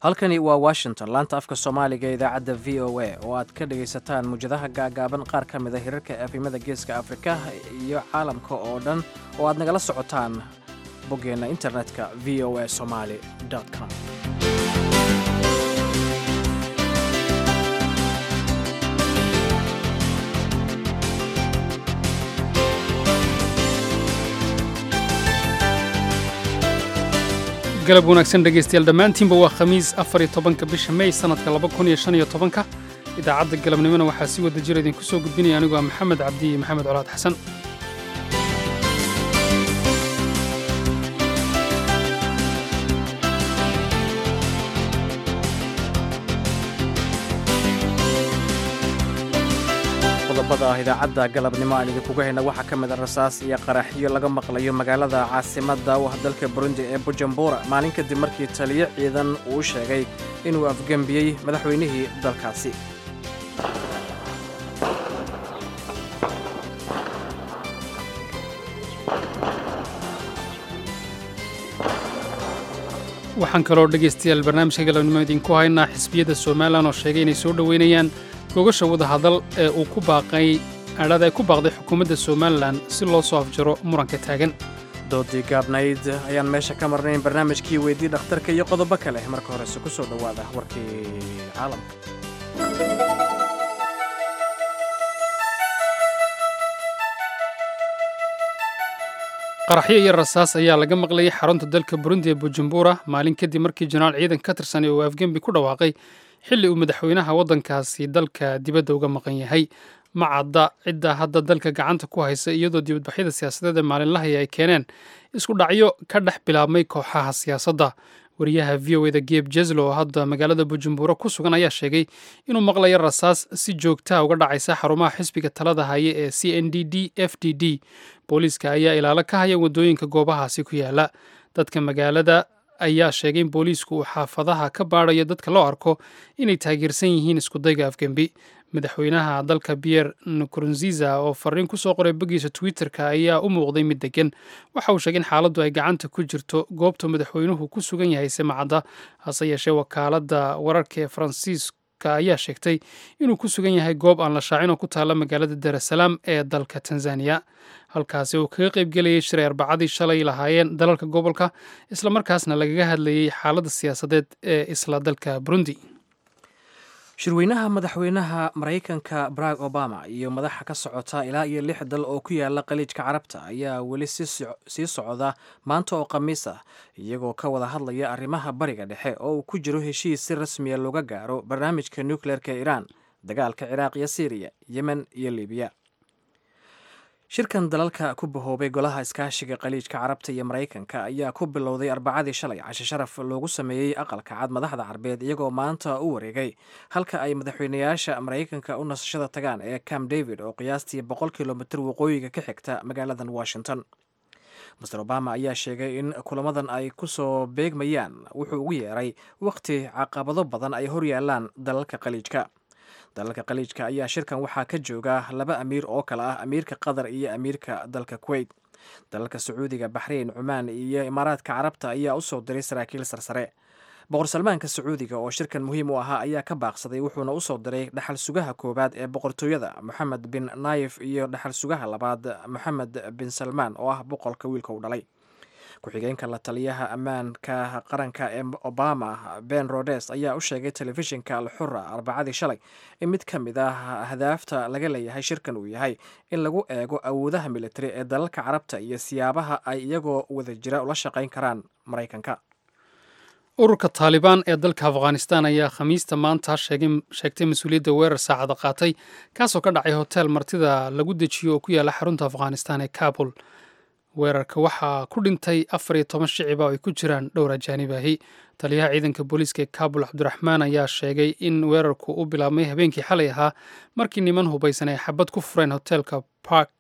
halkani waa washington laanta afka soomaaliga ee idaacadda v o a oo aad ka dhagaysataan muwjadaha gaagaaban qaar ka mida hirarka afimada geeska afrika iyo caalamka oo dhan oo aad nagala socotaan boggeenna internetka v o a somaali com galab wanaagsan dhegaystayaal dhammaantiinba waa khamiis afar iyo tobanka bisha mey sannadka laba kun iyo shan iyo tobanka idaacadda galabnimona waxaa si wada jira idinku soo gudbinaya anigoo ah maxamed cabdi iyo maxamed colaad xasan qodobada ah idaacadda galabnimo aan idinkuga hayna waxaa ka mid a rasaas iyo qaraxyo laga maqlayo magaalada caasimadda u ah dalka burundi ee bujumbura maalin kadib markii taliyo ciidan uu sheegay inuu afgembiyey madaxweynihii dalkaasi waxaan kaloo dhegaystayaal barnaamijka galabnimo idinku haynaa xisbiyadda somalilan oo sheegay inay soo dhoweynayaan gogasha wadahadal ee uu ku baaqay adhada ay ku baaqday xukuumadda somalilan si loo soo afjaro muranka taagan doodii gaabnayd ayaan meesha ka marnayn barnaamijkii weydii dhakhtarka iyo qodobo kale marka horese ku soo dhowaada warkii caalamka qaraxyo iyo rasaas ayaa laga maqlayay xarunta dalka burundi ee bujumbura maalin kadib markii jenaraal ciidan ka tirsan uu afgembi ku dhawaaqay xilli uu madaxweynaha waddankaasi dalka dibadda uga maqan yahay ma cadda cidda hadda dalka gacanta ku haysa iyadoo dibadbaxyada siyaasadeed ee maalinlahaya ay keeneen isku dhacyo ka dhex bilaabmay kooxaha siyaasadda wariyaha v o eda geb jeslo oo hadda magaalada bujumbura ku sugan ayaa sheegay inuu maqlayo rasaas si joogtaa uga dhacaysa xarumaha xisbiga talada haya ee c n d d f d d booliiska ayaa ilaalo ka haya waddooyinka goobahaasi ku yaala dadka magaalada ayaa sheegay in booliisku uu xaafadaha ka baadayo dadka loo arko inay taageersan yihiin iskudayga afgembi madaxweynaha dalka pierre nkurunziza oo fariin ku soo qoray boggiisa twitterka ayaa u muuqday mid degan waxa uu sheegay in xaaladdu ay gacanta ku jirto goobta madaxweynuhu ku sugan yahay simacadda hase yeeshee wakaaladda wararka ee faransiiska ayaa sheegtay inuu ku sugan yahay goob aan la shaacin oo ku taalla magaalada darasalaam ee dalka tanzaniya halkaasi uu kaga qaybgelayay shiray arbacadii shalay lahaayeen dalalka gobolka islamarkaasna lagaga hadlayay xaaladda siyaasadeed ee isla dalka burundi shirweynaha madaxweynaha maraykanka barack obama iyo madaxa ka socota ilaa iyo lix dal oo ku yaala qaliijka carabta ayaa weli sii socda maanta oo khamiis ah iyagoo ka wada hadlaya arrimaha bariga dhexe oo uu ku jiro heshiis si rasmiya looga gaaro barnaamijka nukleerka iiraan dagaalka ciraaq iyo siiriya yemen iyo libiya shirkan dalalka ku bahoobay golaha iskaashiga qaliijka carabta iyo maraykanka ayaa ku bilowday arbacadii shalay cashe sharaf loogu sameeyey aqalka cad madaxda carbeed iyagoo maanta u wareegay halka ay madaxweynayaasha maraykanka u nasashada tagaan ee camp david oo qiyaastii boqol kilomitir waqooyiga ka xigta magaaladan washington master obama ayaa sheegay in kulamadan ay ku soo beegmayaan wuxuu ugu yeeray wakhti caqabado badan ay horyaalaan dalalka qaliijka dalalka qaliijka ayaa shirkan waxaa ka jooga laba amiir oo kale ah amiirka qatar iyo amiirka dalka kuweyt dalalka sacuudiga baxrayn cumaan iyo imaaraadka carabta ayaa usoo diray saraakiil sarsare boqor salmaanka sacuudiga oo shirkan muhiim u ahaa ayaa ka baaqsaday wuxuuna usoo diray dhaxal sugaha koowaad ee boqortooyada moxamed bin naayif iyo dhaxal sugaha labaad moxamed bin salmaan oo ah boqolka wiilka u dhalay ku-xigeenka la taliyaha ammaanka qaranka ee obama ben rodes ayaa u sheegay telefishinka alxura arbacadii shalay in mid ka mid ah ahdaafta laga leeyahay shirkan uu yahay in lagu eego awoodaha militari ee dalalka carabta iyo siyaabaha ay iyagoo wada jira ula shaqayn karaan maraykanka ururka taalibaan ee dalka afghanistan ayaa khamiista maanta sheegtay mas-uuliyadda weerar saacada qaatay kaasoo ka dhacay hotel martida lagu dejiyo oo ku yaala xarunta afghanistan ee kabul weerarka waxaa ku dhintay afar iyo toban shiciba oo ay ku jiraan dhowr ajaanibahi taliyaha ciidanka booliiska ee kabul cabdiraxmaan ayaa sheegay in weerarku u bilaabmay habeenkii xalay ahaa markii niman hubaysan ay xabad ku fureen hotelka park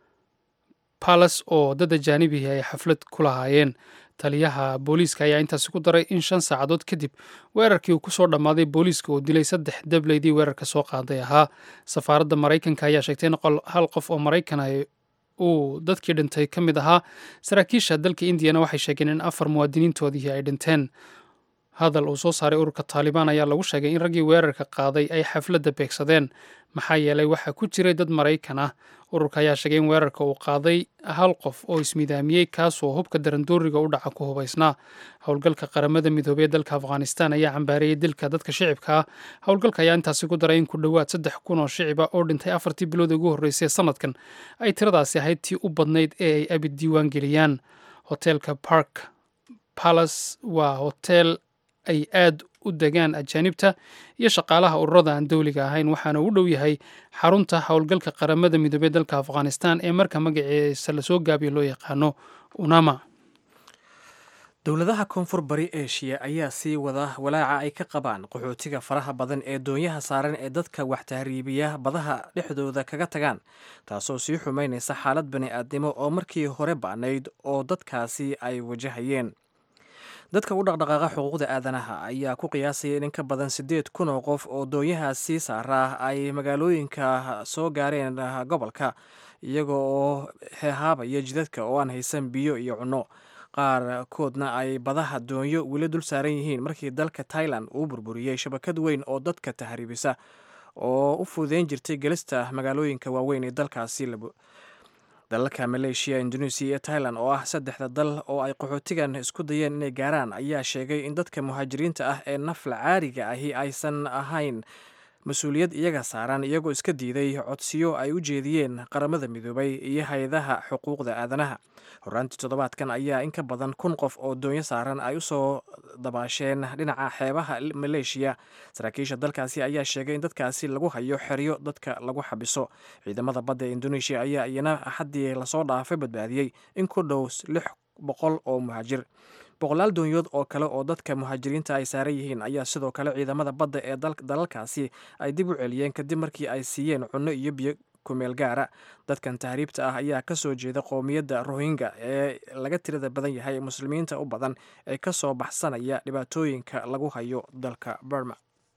palace oo dad ajaanibihi ay xaflad ku lahaayeen taliyaha booliiska ayaa intaasi ku daray in shan saacadood kadib weerarkii uu kusoo dhammaaday booliiska oo dilay saddex dableydii weerarka soo qaaday ahaa safaaradda maraykanka ayaa sheegtay in hal qof oo maraykan ah uu dadkii dhintay ka mid ahaa saraakiisha dalka indiyana waxay sheegeen in afar muwaadiniintoodii ay dhinteen hadal uu soo saaray ururka taalibaan ayaa lagu sheegay in raggii weerarka qaaday ay xafladda beegsadeen maxaa yeelay waxaa ku jiray dad maraykan ah ururka ayaa sheegay in weerarka uu qaaday hal qof oo ismidaamiyey kaasoo hubka darandooriga u dhaca ku hubaysnaa howlgalka qaramada midoobey ee dalka afghanistan ayaa cambaareeyey dilka dadka shicibka ah howlgalka ayaa intaasi ku daray in ku dhowaad saddex kun oo shiciba oo dhintay afartii bilood ugu horreysay sanadkan ay tiradaasi ahayd tii u badnayd ee ay abid diiwaan geliyaan hoteelka park palace waa hotel ay aad u degaan ajaanibta iyo shaqaalaha ururada aan dowliga ahayn waxaana u dhow yahay xarunta howlgalka qaramada midoobey dalka afghanistan ee marka magaciisa lasoo gaabiyo loo yaqaano unama dowladaha koonfur bari eshiya ayaa sii wada walaaca ay ka qabaan qaxootiga faraha badan ee doonyaha saaran ee dadka wax tahriibiya badaha dhexdooda kaga tagaan taasoo sii xumaynaysa xaalad bani-aadnimo oo markii hore ba'nayd oo dadkaasi ay wajahayeen dadka u dhaqdhaqaaqa xuquuqda aadanaha ayaa ku qiyaasaya in in ka badan siddeed kun oo qof oo doonyahaasi saaraa ay magaalooyinka soo gaareen gobolka iyaga oo heehaabaya jidadka oo aan haysan biyo iyo cunno qaarkoodna ay badaha doonyo weli dul saaran yihiin markii dalka tailan uu burburiyey shabakad weyn oo dadka tahriibisa oo u fuudeyn jirtay gelista magaalooyinka waaweyn ee dalkaasi dalalka maleeshiya indoneesiya iyo tailan oo ah saddexda dal oo ay qaxootigan isku dayeen inay gaaraan ayaa sheegay in dadka muhaajiriinta ah ee nafla caariga ahi aysan ahayn mas-uuliyad iyaga saaran iyagoo iska diiday codsiyo ay u jeediyeen qaramada midoobay iyo hay-adaha xuquuqda aadanaha horaantii toddobaadkan ayaa in ka badan kun qof oo doonyo saaran ay usoo dabaasheen dhinaca xeebaha maleeshiya saraakiisha dalkaasi ayaa sheegay in dadkaasi lagu hayo xeryo dadka lagu xabiso ciidamada badda ee indoneeshiya ayaa iyana axaddii lasoo dhaafay badbaadiyey in ku dhow lix boqol oo muhaajir boqolaal doonyood oo kale oo dadka muhaajiriinta ay saaran yihiin ayaa sidoo kale ciidamada badda ee dalalkaasi ay dib u celiyeen kadib markii ay siiyeen cunno iyo biyo kumeel gaara dadkan tahriibta ah ayaa ka soo jeeda qowmiyadda rohingya ee laga tirada badan yahay muslimiinta u badan ee ka soo baxsanaya dhibaatooyinka lagu hayo dalka burma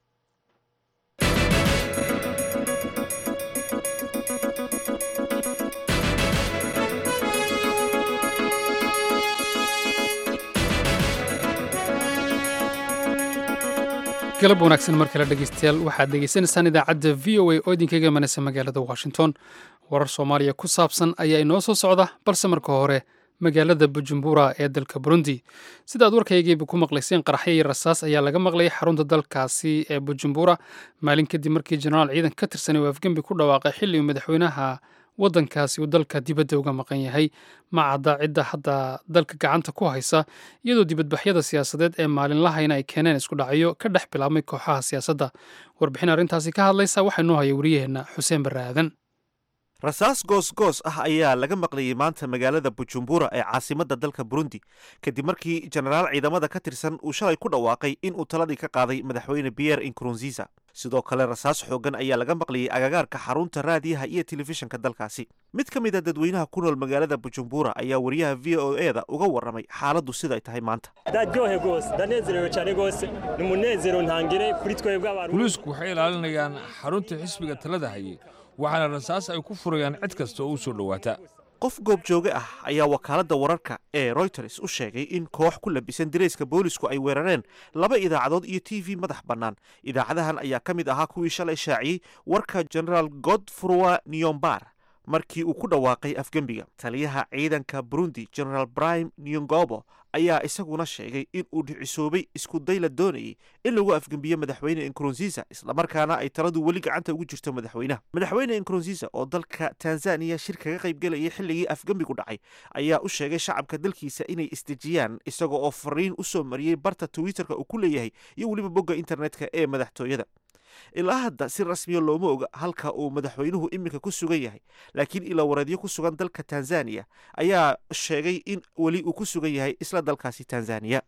galab wanaagsan mar kale dhegeystayaal waxaad dhegeysanaysaan idaacadda v o a oo idinkaga imanaysa magaalada washington warar soomaaliya ku saabsan ayaa inoo soo socda balse marka hore magaalada bujumbura ee dalka burundi sidaad warkaygiiba ku maqlayseen qaraxyo iyo rasaas ayaa laga maqlayay xarunta dalkaasi ee bujumbura maalin kadib markii jenaraal ciidan ka tirsanay uu afgembi ku dhawaaqay xilli uu madaxweynaha waddankaasi uu dalka dibadda uga maqan yahay ma cadda cidda hadda dalka gacanta ku haysa iyadoo dibadbaxyada siyaasadeed ee maalinlahayna ay keeneen isku dhacyo ka dhex bilaabmay kooxaha siyaasadda warbixin arrintaasi ka hadlaysa waxaa noo haya wariyaheenna xuseen barre aadan rasaas goos-goos ah ayaa laga maqlayay maanta magaalada bujumbura ee caasimadda dalka burundi kadib markii jenaraal ciidamada ka tirsan uu shalay ku dhawaaqay in uu taladii ka qaaday madaxweyne pierre inkurunziza sidoo kale rasaas xoogan ayaa laga maqlayay agagaarka xarunta raadiyaha iyo telefishinka dalkaasi mid ka mid a dadweynaha ku nool magaalada bujumbura ayaa wariyaha v o e da uga warramay xaaladdu siday tahay maanta ndaryohe rwose ndanezerewe cyane rwose ni umunezero ntangire kuri twebwe abantu booliisku waxay ilaalinayaan xarunta xisbiga talada hayay waxaana rasaas ay ku furayaan cid kasta oo u soo dhowaata qof goobjooge ah ayaa wakaaladda wararka ee royters u sheegay in koox ku labisan dirayska boolisku ay weerareen laba idaacadood iyo t v madax bannaan idaacadahan ayaa ka mid ahaa kuwii shalay shaaciyey warka genaraal godfroi niyombar markii uu ku dhawaaqay afgembiga taliyaha ciidanka burundi genaraal brime niyongobo ayaa isaguna sheegay in uu dhicisoobay isku day la doonayay in lagu afgembiyo madaxweyne inkurunziza islamarkaana ay taladu weli gacanta ugu jirto madaxweynaha madaxweyne inkurunziza oo dalka tanzaniya shir kaga qaybgelayay xilligii afgembigu dhacay ayaa u sheegay shacabka dalkiisa inay isdejiyaan isaga oo fariin u soo mariyey barta twitterka uu ku leeyahay iyo weliba bogga internetka ee madaxtooyada ilaa hadda si rasmiya looma oga halka uu madaxweynuhu iminka ku sugan yahay laakiin ilaawareedyo ku sugan dalka tanzaniya ayaa sheegay in weli uu ku sugan yahay isla dalkaasi tanzaniya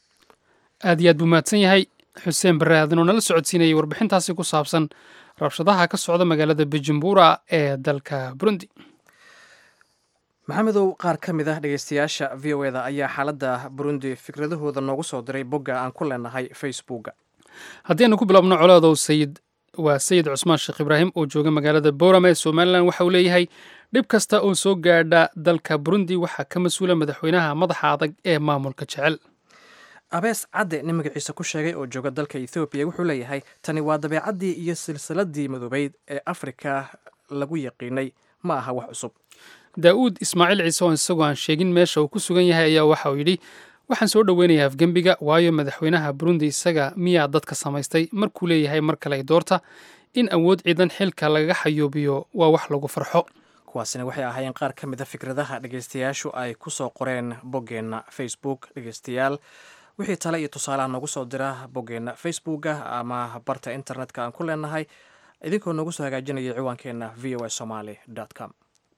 aad iyo aad buu mahadsan yahay xuseen barre aadan oo nala socodsiinayay warbixintaasi ku saabsan rabshadaha ka socda magaalada bujumbura ee dalka burundi maxamedow qaar ka mid ah dhegeystayaasha v o eda ayaa xaaladda burundi fikradahooda noogu soo diray bogga aan ku leenahay facebooka haddii aynu ku bilaabno colaadow sayid waa sayid cusmaan sheekh ibraahim oo jooga magaalada boorama ee somalilan waxa uu leeyahay dhib kasta oo soo gaadha dalka burundi waxaa ka mas-uula madaxweynaha madaxa adag ee maamulka jecel abees cadde nin magaciisa ku sheegay oo jooga dalka ethoobiya wuxuu leeyahay tani waa dabeecaddii iyo silsiladii madoobeyd ee afrika lagu yaqiinay ma aha wax cusub daa'uud ismaaciil ciise oo isagoo aan sheegin meesha uu ku sugan yahay ayaa waxa uu yidhi waxaan soo dhoweynayaa afgembiga waayo madaxweynaha burundi isaga miyaa dadka samaystay markuu leeyahay mar kale ay doorta in awood ciidan xilka lagaga xayoobiyo waa wax lagu farxo kuwaasina waxay ahaayeen qaar ka mid a fikradaha dhegeystayaashu ay ku soo qoreen boggeenna facebook dhegeystayaal wixii tale iyo tusaalaha noogu soo dira boggeenna facebooka ama barta internetka aan ku leenahay idinkoo noogu soo hagaajinaya ciwaankeenna v o a somaly com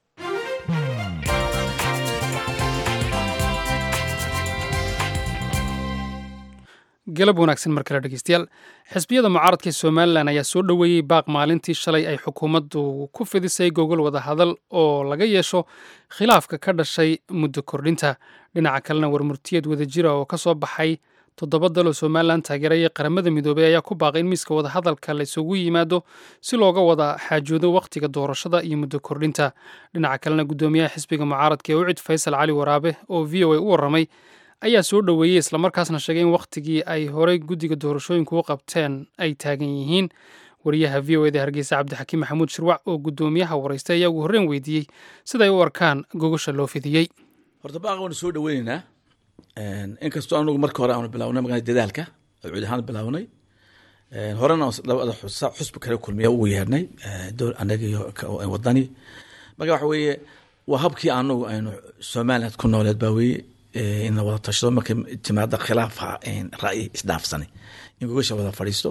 galab wanaagsan mar kale dhegeystayaal xisbiyada mucaaradka ee somalilan ayaa soo dhoweeyey baaq maalintii shalay ay xukuumaddu ku fidisay gogol wadahadal oo laga yeesho khilaafka ka dhashay muddo kordhinta dhinaca kalena warmurtiyeed wadajira oo ka soo baxay toddoba dal oo somalilan taageeraya qaramada midoobey ayaa ku baaqay in miiska wadahadalka la isugu yimaado si looga wada xaajoodo wakhtiga doorashada iyo muddo kordhinta dhinaca kalena guddoomiyaha xisbiga mucaaradka ee ucid faysal cali waraabe oo v o a u warramay ayaa soo dhoweeyey islamarkaasna sheegay in wakhtigii ay horey guddiga doorashooyinku u qabteen ay taagan yihiin wariyaha v o eda hargeysa cabdixakiim maxamuud shirwac oo guddoomiyaha waraystay ayaa ugu horreyn weydiiyey siday u arkaan gogosha loo fidiyey horta baaqa waanu soo dhoweyneynaa inkastoo anugu marka hore aanu bilawnay magaa dadaalka cuud ahaan bilawnay horena labada xusbi kale kulmiya ugu yeernay anaga iyo wadani marka waxa weeye waa habkii anagu aynu somaliland ku nooleed baa weeye in la wada tashado markay timaada khilaafa ra'yi isdhaafsanay in gogasha wada fadhiisto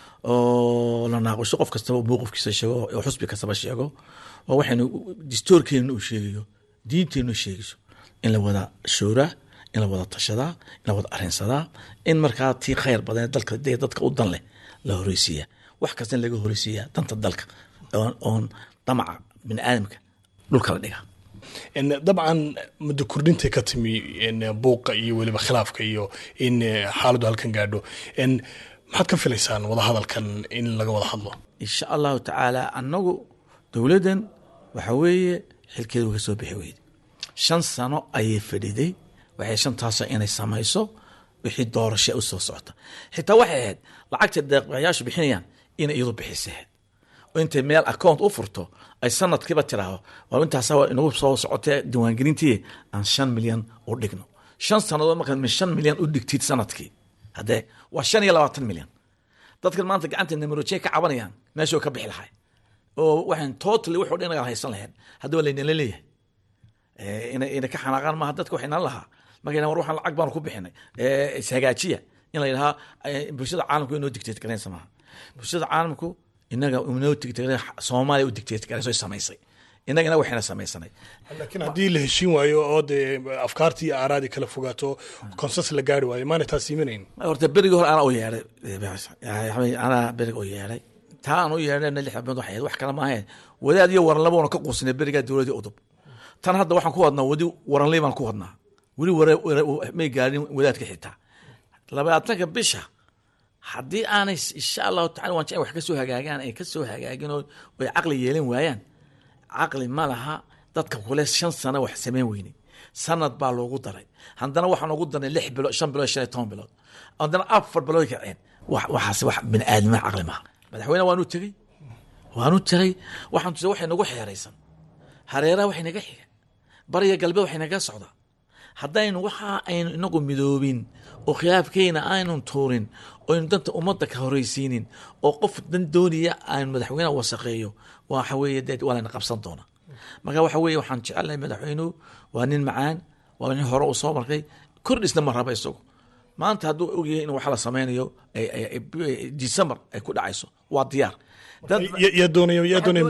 oo la naaqusho qof kastaba mowqifkiisa sheego oo xusbi kastaba sheego oo waxaynu distoorkeena uu sheegayo diinteenu sheegayso in la wada shooraa in la wada tashadaa in la wada arinsadaa in markaa tii khayr badan dalka dee dadka u dan leh la horeysiiya wax kasta in laga horeysiiya danta dalka oon damaca bini aadamka dhulka la dhiga dabcan muddo kordhintay ka timi buuqa iyo weliba khilaafka iyo in xaaladdu halkan gaadho maxaad ka filaysaan wadahadalkan in laga wada hadlo insha allahu tacaala annagu dowladdan waxa weeye xilkeeda uga soo bixi weyde shan sano ayay fadhiday waxay shantaasa inay samayso wixii doorasha u soo socota xitaa waxay ahayd lacagta deeqayaashu bixinayaan inay iyadu bixisahayd oo intay meel account u furto ay sanadkiiba tiraahdo waa intaasa inagu soo socotee diiwaangelintii aan shan milyan u dhigno shan sannadood markaad min shan milyan u dhigtid sanadkii haddee waa shan iyo labaatan milyan dadkan maanta gacanta namarojey ka cabanayaan meeshuu ka bixi lahay oo waxaan totally wuxuu dhan inagaan haysan lahayn haddaba laynala leeyahay ina ka xanaaqaan maaha dadka waxay nan lahaa markay war waxaan lacag baanu ku bixinay ishagaajiya in la yidhahaa bulshada caalamku inoo dictate garanaysa maaha bulshada caalamku inaga inoo dictate soomaaliya u dictate garayso samaysay inagana waxayna samaysanay laakiin haddii la heshiin waayo oo dee afkaartii iyo aaraadii kala fogaato konsens la gaari waayo maana taas iimanayn horta berigii hore anaa u yeedhay anaa berig u yeedhay taa aan u yeedhayna lix bilood waxay wax kale maahayn wadaad iyo waranlaba una ka quusinay berigaa dowladii udub tan hadda waxaan ku wadnaa wadi waranley baan ku wadnaa weli may gaadhin wadaadka xitaa labaatanka bisha haddii aanay insha allahu tacala waan jecel wax ka soo hagaagaan ay ka soo hagaagin oo ay caqli yeelan waayaan caqli ma laha dadka kule shan sano wax samayn weynay sanad baa loogu daray haddana waxaan ugu darnay lix bilood shan bilood shan iyo toban bilood haddana afar bilood kaceen waxaas wax bini aadama caqli maaha madaxweyne waanu tegey waanu tegey waxaan tusay waxay nagu xeeraysan hareeraha waxay naga xiga bariya galbeed waxay naga socdaa haddaynu waxa aynu inagu midoobin oo khilaafkeena aynun tuurin oynu danta ummadda ka horeysiinin oo qof dan doonaya aynu madaxweyneha wasaqeeyo waxa weeye dee waa layna qabsan doonaa marka waxa weeye waxaan jecelnahay madaxweynuhu waa nin macaan waa nin hore uu soo markay kordhisna ma raba isagu maanta hadduu ogyahay in wax la sameynayo december ay ku dhacayso waa diyaar yaa doonaya yaa doonaya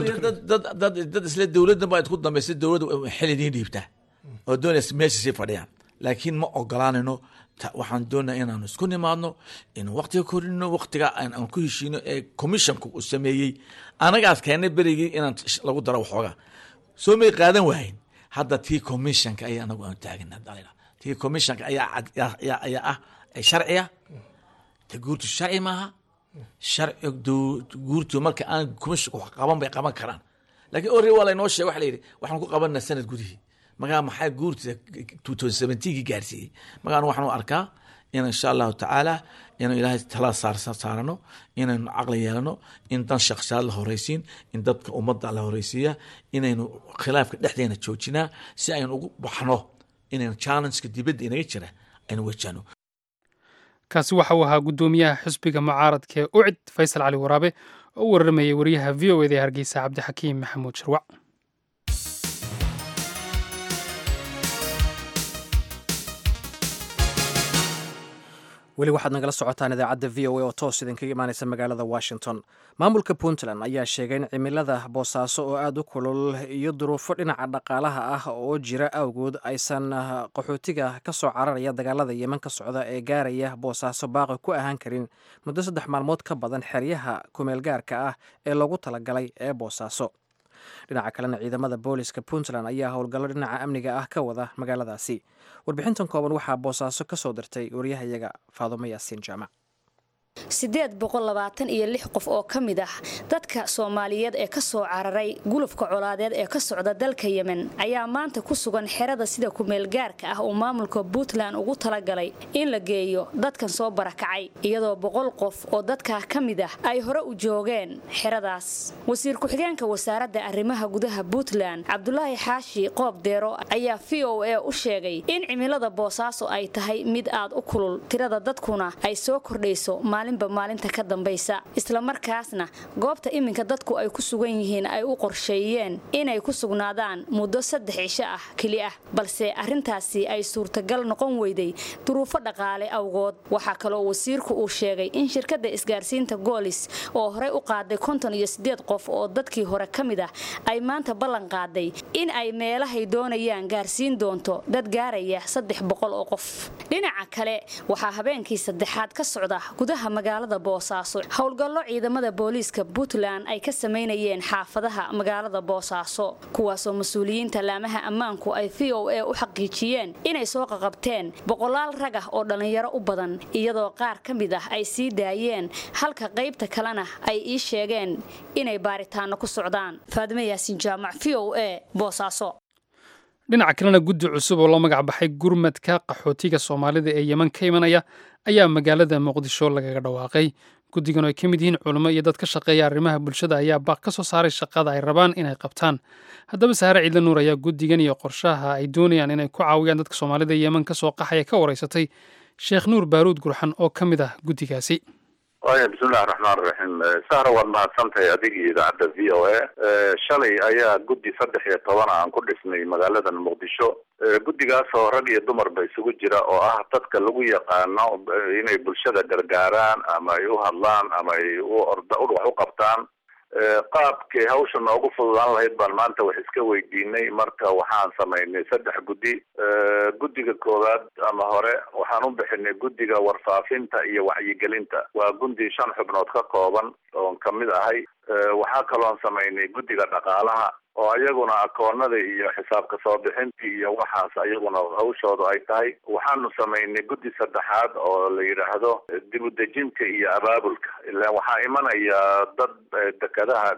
dad isle dowladdan baa ku dambaysa dowladda xil idiin dhiibtaa oo doonaysa meesha sii fadhiyaan laakiin ma ogolaanayno waxaan doonaa inaanu isku nimaadno inuu waktiga korino waktiga aan ku heshiino ee commissionka uu sameeyey anagaas keennay berigii inaan lagu daro waxoogaa soo may qaadan waahayn hadda tii commissionka ayaa anagu aanu taagana tii commissionka ayaa ayaa ah sharciya ta guurtu sharci maaha sharci guurtu marka aan commissionka wax qaban bay qaban karaan laakiin ori waa laynoo sheegay waxa la yidhi waxaan ku qabanaa sanad gudihii markaa maxaa guurtida two thousand seventeenkii gaarsiiyey markaan waxaan u arkaa in insha allahu tacaala inuu ilaahay talada saarano inaynu caqli yeelano in dan shakhsiyaad la horeysiin in dadka ummadda la horeysiiya inaynu khilaafka dhexdeena joojinaa si aynu ugu baxno inaynu challengeka dibadda inaga jira aynu wajahno kaasi waxa uu ahaa guddoomiyaha xisbiga mucaaradka ee ucid faysal cali waraabe oo u waramayay wariyaha v o eda ee hargeysa cabdixakiim maxamuud sharwac weli waxaad nagala socotaan idaacadda v o a oo toos idinkaga imaanaysa magaalada washington maamulka puntland ayaa sheegay in cimilada boosaaso oo aada u kulul iyo duruufo dhinaca dhaqaalaha ah oo jira awgood aysan qaxootiga ka soo cararaya dagaalada yeman ka socda ee gaaraya boosaaso baaqi ku ahaan karin muddo saddex maalmood ka badan xeryaha kumeelgaarka ah ee loogu talagalay ee boosaaso dhinaca kalena ciidamada booliska puntland ayaa howlgallo dhinaca amniga ah ka wada magaaladaasi warbixintan kooban waxaa boosaaso ka soo dirtay waryahayaga faadumo yaasiin jaamac siddeed boqol labaatan iyo lix qof oo ka mid ah dadka soomaaliyeed ee ka soo cararay gulufka colaadeed ee ka socda dalka yemen ayaa maanta ku sugan xerada sida kumeelgaarka ah uu maamulka puntland ugu talagalay in la geeyo dadkan soo barakacay iyadoo boqol qof oo dadkaa ka mid ah ay hore u joogeen xeradaas wasiir ku-xigeenka wasaaradda arrimaha gudaha puntland cabdulaahi xaashi qoob deero ayaa v o a u sheegay in cimilada boosaaso ay tahay mid aad u kulul tirada dadkuna ay soo kordhayso maalinba maalinta ka dambaysa islamarkaasna goobta iminka dadku ay ku sugan yihiin ay u qorsheeyeen inay ku sugnaadaan muddo saddex cisho ah keli ah balse arrintaasi ay suurtagal noqon weyday duruufo dhaqaale awgood waxaa kaloo wasiirku uu sheegay in shirkadda isgaarsiinta goolis oo horey u qaaday konton iyo siddeed qof oo dadkii hore ka mid ah ay maanta ballan qaaday in ay meelahay doonayaan gaarsiin doonto dad gaaraya saddex boqol oo qof dhinaca kale waxaa habeenkii saddexaad ka socda gudaha magaalada boosaaso howlgallo ciidamada booliiska puntland ay ka samaynayeen xaafadaha magaalada boosaaso kuwaasoo mas-uuliyiinta laamaha ammaanku ay v o a u xaqiijiyeen inay soo qaqabteen boqolaal rag ah oo dhallinyaro u badan iyadoo qaar ka mid ah ay sii daayeen halka qaybta kalena ay ii sheegeen inay baaritaano ku socdaan faadime yaasin jaamac v o a boosaaso dhinaca kalena guddi cusub oo loo magac baxay gurmadka qaxootiga soomaalida ee yeman ka imanaya ayaa magaalada muqdisho lagaga dhawaaqay guddigan oo ay ka mid yihiin culimo iyo dad ka shaqeeya arrimaha bulshada ayaa baaq ka soo saaray shaqada ay rabaan inay qabtaan haddaba saare ciidla nuur ayaa guddigan iyo qorshaha ay doonayaan inay ku caawiyaan dadka soomaalida yeman ka soo qaxaya ka wareysatay sheekh nuur baaruud gurxan oo ka mid ah guddigaasi waya bismillahi raxmaan raxiim sahra waad mahadsantahay adig iyo idaacadda v o a shalay ayaa guddi saddex iyo tobana aan ku dhisnay magaaladan muqdisho guddigaas oo rag iyo dumarba isugu jira oo ah dadka lagu yaqaano inay bulshada gargaaraan ama ay u hadlaan ama ay u orda wax u qabtaan qaabkay hawsha noogu fududaan lahayd baan maanta wax iska weydiinay marka waxaan samaynay saddex guddi guddiga koowaad ama hore waxaan u bixinay guddiga warfaafinta iyo wacyigelinta waa gundi shan xubnood ka kooban oon kamid ahay waxaa kaloon samaynay guddiga dhaqaalaha oo iyaguna akoonada iyo xisaabka soo bixinta iyo waxaas iyaguna hawshooda ay tahay waxaanu samaynay guddi saddexaad oo la yidhaahdo dib udejinta iyo abaabulka ilaan waxaa imanaya dad dekadaha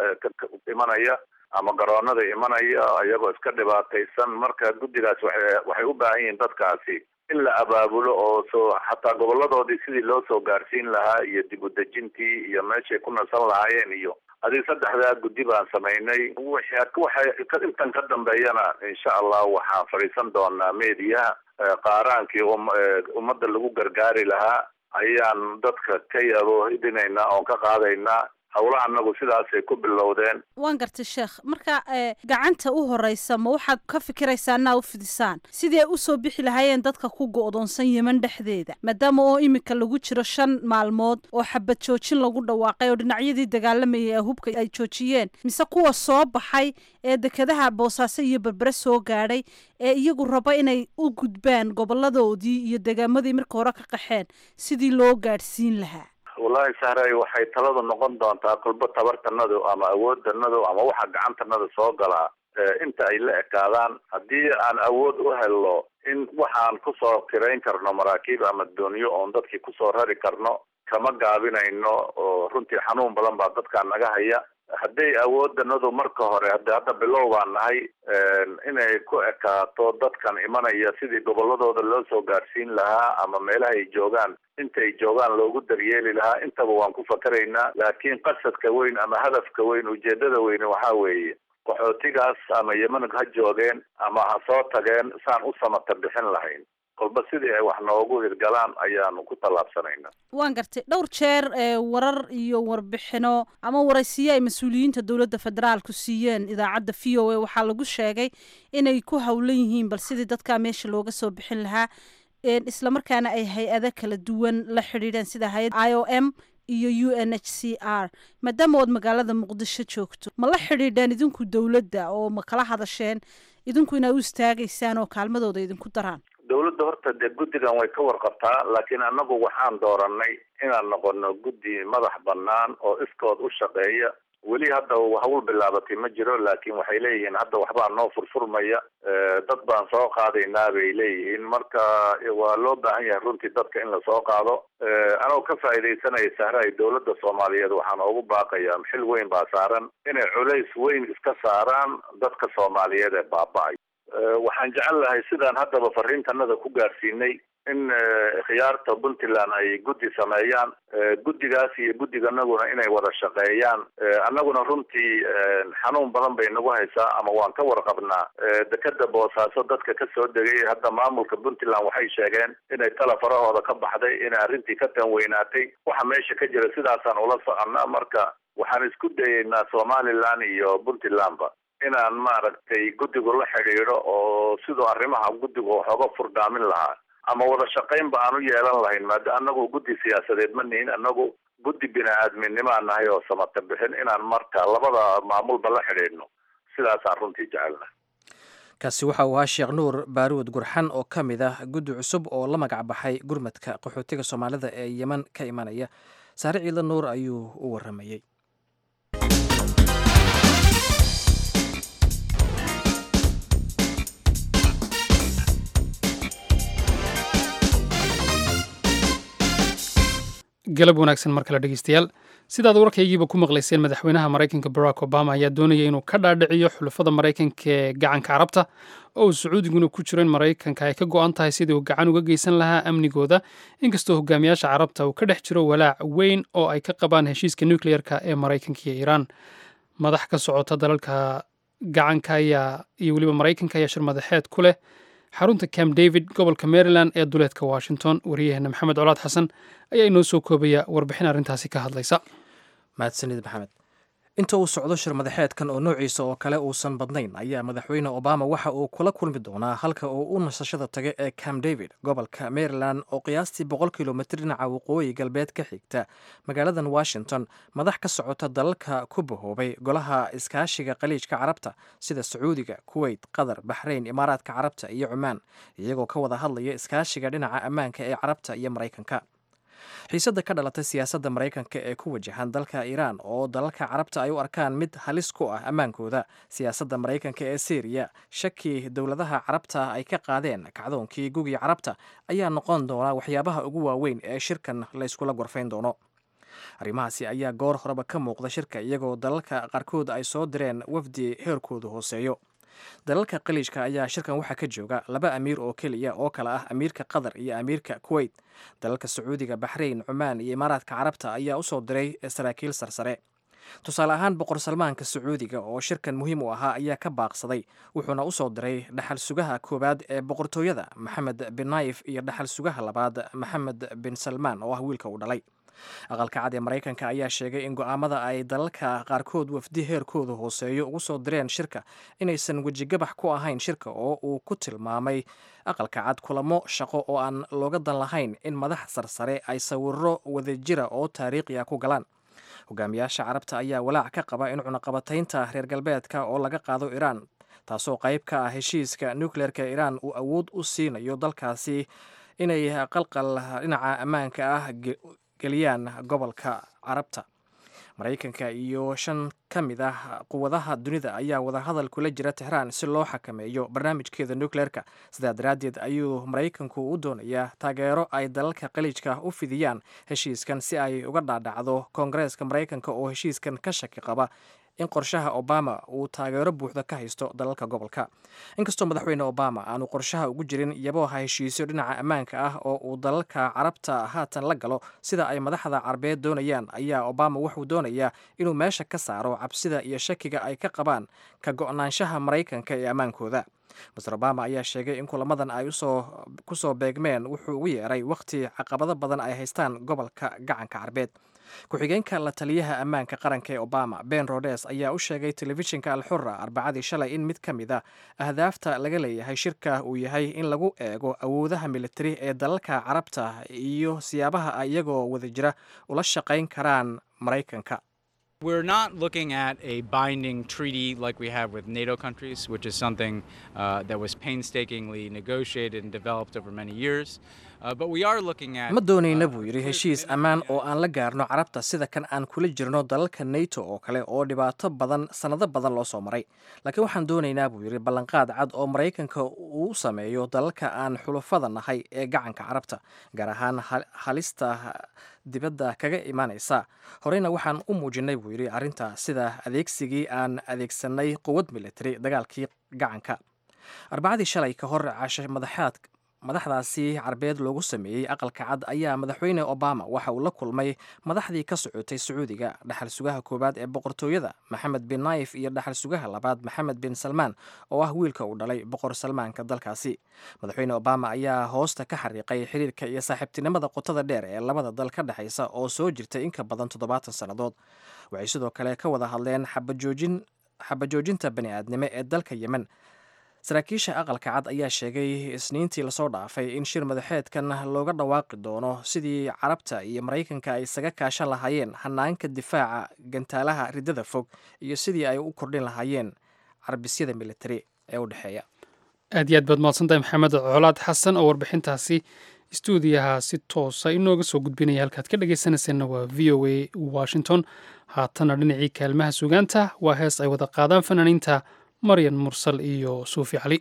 imanaya ama garoonada imanaya iyagoo iska dhibaataysan marka guddigaas waxay waxay u baahan yihiin dadkaasi in la abaabulo oo soo xataa goboladoodii sidii loo soo gaarsiin lahaa iyo dib udejintii iyo meeshay ku nasan lahaayeen iyo adig saddexdaa guddi baan samaynay waxay intan ka dambeeyana insha allah waxaan fadhiisan doonaa meediyaha qaaraankii ummadda lagu gargaari lahaa ayaan dadka ka yaboohidinaynaa oon ka qaadaynaa howlaha anagu sidaasay ku bilowdeen waan gartay sheekh marka gacanta u horeysa ma waxaad ka fikiraysaa inaa u fidisaan sidii ay usoo bixi lahaayeen dadka ku go-doonsan yeman dhexdeeda maadaama oo iminka lagu jiro shan maalmood oo xabad joojin lagu dhawaaqay oo dhinacyadii dagaalamayay ee hubka ay joojiyeen mise kuwa soo baxay ee dekadaha boosaaso iyo berbere soo gaadhay ee iyagu raba inay u gudbaan goboladoodii iyo degaamadii marka hore ka qaxeen sidii loo gaadhsiin lahaa wallahi sahray waxay taladu noqon doontaa kulba tabartanadu ama awooddanadu ama waxa gacantanada soo galaa inta ay la ekaadaan haddii aan awood u helno in waxaan kusoo kirayn karno maraakiib ama doonyo oon dadkii kusoo rari karno kama gaabinayno oo runtii xanuun badan baa dadkaa naga haya hadday awooddanadu marka hore hada hadda bilow baan nahay inay ku ekaato dadkan imanaya sidii gobolladooda loo soo gaadhsiin lahaa ama meelaha ay joogaan intay joogaan loogu daryeeli lahaa intaba waan ku fakaraynaa laakiin qasadka weyn ama hadafka weyn ujeedada weyne waxaa weeye qaxootigaas ama yeman ha joogeen ama ha soo tageen saan u samata bixin lahayn kolba sidii ay wax noogu hirgalaan ayaanu ku tallaabsanaynaa waan gartay dhowr jeer ee warar iyo warbixino ama waraysiyo ay mas-uuliyiinta dowladda federaalku siiyeen idaacadda v o a waxaa lagu sheegay inay ku howlan yihiin bal sidii dadkaa meesha looga soo bixin lahaa islamarkaana ay hay-ado kala duwan la xidhiidheen sida hay-ad i o m iyo u n h c r maadaama ood magaalada muqdisho joogto ma la xidhiidheen idinku dowladda oo ma kala hadasheen idinku inaa u istaagaysaan oo kaalmadooda idinku daraan dowladda horta dee guddigan way ka warqabtaa laakiin annagu waxaan dooranay inaan noqono guddi madax bannaan oo iskood u shaqeeya weli hadda hawl bilaabatay ma jiro laakiin waxay leeyihiin hadda waxbaa noo furfurmaya dad baan soo qaadaynaa bay leeyihiin marka waa loo baahan yahay runtii dadka in lasoo qaado anoo ka faa'iidaysanaya sahraay dowladda soomaaliyeed waxaan ugu baaqayaa xil weyn baa saaran inay culays weyn iska saaraan dadka soomaaliyeed ee baaba-ay waxaan jecel lahay sidaan haddaba fariintanada ku gaarsiinay in khiyaarta puntland ay guddi sameeyaan guddigaas iyo guddiganaguna inay wada shaqeeyaan annaguna runtii xanuun badan bay nagu haysaa ama waan ka warqabnaa dekeda boosaaso dadka ka soo degay hadda maamulka puntland waxay sheegeen inay tala farahooda ka baxday inay arrintii ka tanweynaatay waxa meesha ka jira sidaasaan ula soconnaa marka waxaan isku dayeynaa somaliland iyo puntlandba inaan maaragtay guddigu la xidhiidho oo siduu arrimaha guddigu waxooga furdaamin lahaa ama wada shaqaynba aan u yeelan lahayn maada anagu guddi siyaasadeed ma nihin anagu guddi bini-aadminnimaa nahay oo samata bixin inaan marka labada maamulba la xidhiidhno sidaasaan runtii jecelna kaasi waxa uu ahaa sheekh nuur baaruud gurxan oo ka mid ah guddi cusub oo la magac baxay gurmadka qaxootiga soomaalida ee yeman ka imanaya saare ciidla nuur ayuu u waramayey galab wanaagsan mar kale dhegeystayaal sidaad warkaygiiba ku maqlayseen madaxweynaha maraykanka barack obama ayaa doonaya inuu ka dhaadhiciyo xulafada maraykanka ee gacanka carabta oo uu sacuudiguna ku jiro in maraykanka ay ka go-an tahay sidii uu gacan uga geysan lahaa amnigooda inkastoo hogaamiyaasha carabta uu ka dhex jiro walaac weyn oo ay ka qabaan heshiiska nucleer-ka ee maraykanka iyo iiraan madax ka socota dalalka gacanka ayaa iyo weliba maraykanka ayaa shir madaxeed ku leh xarunta camp david gobolka maryland ee duleedka washington wariyaheena maxamed colaad xasan ayaa inoo soo koobaya warbixin arrintaasi ka hadlaysa mahadsanid maxamed inta uu socdo shir madaxeedkan oo noociisa oo kale uusan badnayn ayaa madaxweyne obama waxa uu kula kulmi doonaa halka uu u nasashada taga ee camp david gobolka maryland oo qiyaastii boqol kilomitr dhinaca waqooyi galbeed ka xigta magaaladan washington madax ka socota dalalka ku bahoobay golaha iskaashiga qaliijka carabta sida sacuudiga kuweyt qatar baxrayn imaaraadka carabta iyo cumaan iyagoo ka wada hadlaya iskaashiga dhinaca ammaanka ee carabta iyo maraykanka xiisadda ka dhalatay siyaasadda maraykanka ee ku wajahan dalka iiraan oo dalalka carabta ay u arkaan mid halis ku ah ammaankooda siyaasadda maraykanka ee syriya shaki dowladaha carabta ay ka qaadeen kacdoonkii gugii carabta ayaa noqon doona waxyaabaha ugu waaweyn ee shirkan la yskula gorfayn doono arrimahaasi ayaa goor horeba ka muuqda shirka iyagoo dalalka qaarkood ay soo direen wafdi heerkoodu hooseeyo dalalka qaliijka ayaa shirkan waxaa ka jooga laba amiir oo keliya oo kale ah amiirka qatar iyo amiirka kuweyt dalalka sacuudiga baxrayn cumaan iyo imaaraadka carabta ayaa usoo diray saraakiil sarsare tusaale ahaan boqor salmaanka sacuudiga oo shirkan muhiim u ahaa ayaa ka baaqsaday wuxuuna usoo diray dhaxal sugaha koowaad ee boqortooyada maxamed bin naayif iyo dhaxal sugaha labaad maxamed bin salmaan oo ah wiilka uu dhalay aqalka cad ee maraykanka ayaa sheegay in go-aamada ay dalalka qaarkood wafdi heerkooda hooseeyo ugu soo direen shirka inaysan wejigabax ku ahayn shirka oo uu ku tilmaamay aqalka cad kulamo shaqo oo aan looga dan lahayn in madax sarsare ay sawiro wadajira oo taariikhi ah ku galaan hogaamiyaasha carabta ayaa walaac ka qaba in cunaqabataynta reer galbeedka oo laga qaado iiraan taasoo qayb ka ah heshiiska nucleerka iiraan uu awood u siinayo dalkaasi inay qalqal dhinaca ammaanka ah geliyaan gobolka carabta maraykanka iyo shan ka mid ah quwadaha dunida ayaa wadahadal kula jira tixraan si loo xakameeyo barnaamijkeeda nukleerka sidaa daraaddeed ayuu maraykanku u doonayaa taageero ay dalalka qaliijka u fidiyaan heshiiskan si ay uga dhaadhacdo koongareeska maraykanka oo heshiiskan ka shaki qaba in qorshaha obama uu taageero buuxda ka haysto dalalka gobolka inkastoo madaxweyne obama aanu qorshaha ugu jirin yabooha heshiisyo dhinaca ammaanka ah oo uu dalalka carabta haatan la galo sida ay madaxda carabeed doonayaan ayaa obama wuxuu doonayaa inuu meesha ka saaro cabsida iyo shakiga ay ka qabaan ka go-naanshaha maraykanka ee ammaankooda master obama ayaa sheegay in kulamadan ay ku soo beegmeen wuxuu ugu yeeray wakhti caqabado badan ay haystaan gobolka gacanka carbeed ku-xigeenka la taliyaha ammaanka qaranka ee obama ben rodes ayaa u sheegay telefishinka alxura arbacadii shalay in mid ka mid a ahdaafta laga leeyahay shirka uu yahay in lagu eego awoodaha militari ee dalalka carabta iyo siyaabaha ay iyagoo wada jira ula shaqayn karaan maraykanka We're not looking at a binding treaty like we have with NATO countries, which is something uh, that was painstakingly negotiated and developed over many years. Uh, but we are looking at. ma doonayna buu yidhi heshiis ammaan oo aan la gaarno carabta sida kan aan kula jirno dalalka nato oo kale oo dhibaato badan sannado badan loo soo maray laakiin waxaan doonaynaa buu yidhi ballanqaad cad oo maraykanka uu sameeyo dalalka aan xulufada nahay ee gacanka carabta gaar ahaan halista dibadda kaga imaanaysa horeyna waxaan u muujinnay buu yidhi arrinta sida adeegsigii aan adeegsanay quwad militari dagaalkii gacanka arbacadii shalay ka hor cashe madaxaad madaxdaasi carbeed loogu sameeyey aqalka cad ayaa madaxweyne obama waxa uu la kulmay madaxdii ka socotay sacuudiga dhaxal sugaha koowaad ee boqortooyada maxamed bin naayif iyo dhaxal sugaha labaad maxamed bin salmaan oo ah wiilka uu dhalay boqor salmaanka dalkaasi madaxweyne obama ayaa hoosta ka xariiqay xiriirka iyo saaxiibtinimada qotada dheer ee labada dal ka dhexaysa oo soo jirtay in ka badan toddobaatan sannadood waxay sidoo kale ka wada hadleen xabajoojinta bani aadnimo ee dalka yemen saraakiisha aqalka cad ayaa sheegay isniintii lasoo dhaafay in shir madaxeedkan looga dhawaaqi doono sidii carabta iyo maraykanka ay isaga kaashan lahaayeen hanaanka difaaca gantaalaha riddada fog iyo sidii ay u kordhin lahaayeen carbisyada militari ee u dhexeeya aad iyo aad baad mahadsantahay maxamed colaad xasan oo warbixintaasi stuudiyaha si toosa inooga soo gudbinaya halkaad ka dhegaysanayseena waa v o a washington haatana dhinacii kaalmaha sugaanta waa hees ay wada qaadaan fanaaniinta maryan mursal iyo suufi cali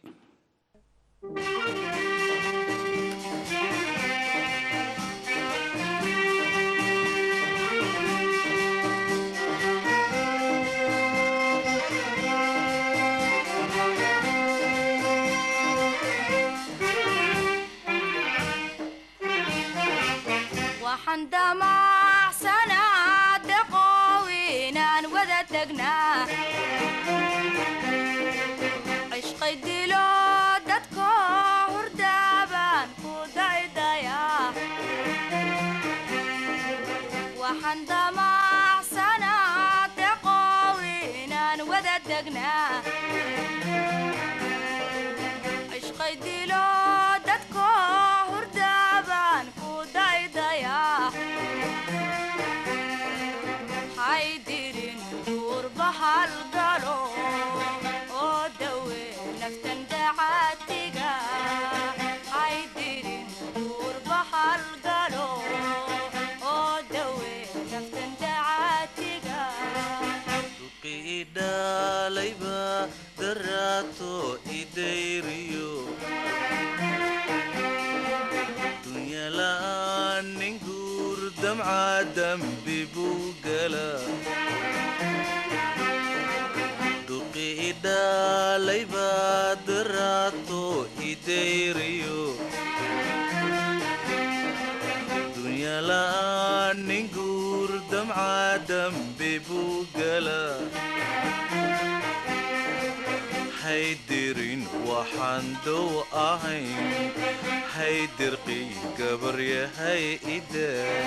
haydirin waxaan dow ahayn haydirqii gabaryahay ida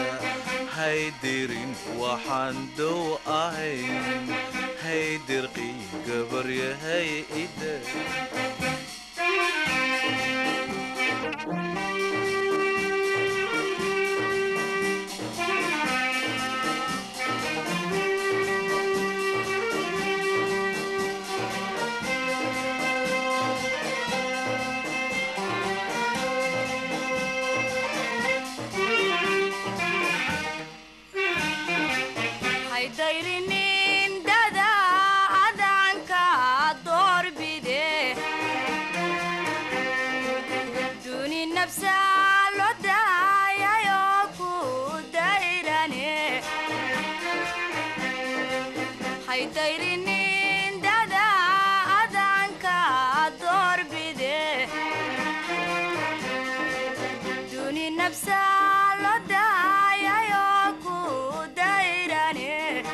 haydirin waxaan dow ahayn haydirqii gabaryahay ida hayday nafsaa lo daayayoo ku dayrane haydayrinin dada adanka doorbide duni nafsaa lo daayayoo ku dayrane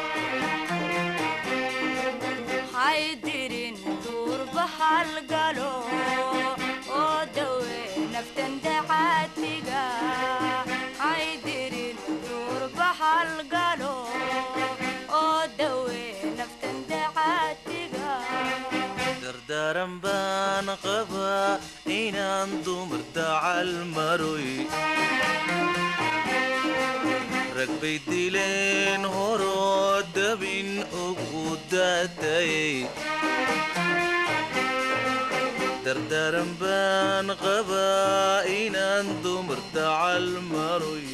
haydirin duurba halgalo oo dawe naftan dacaatiga haydirin duurba halgalo oo dawe naftan dacaatiga dardaaran baan qabaa inaan dumar dacal maroy rag bay dileen horoo dabin ugu daatayay dardaaran baan qabaa inaan dumar dacal maroy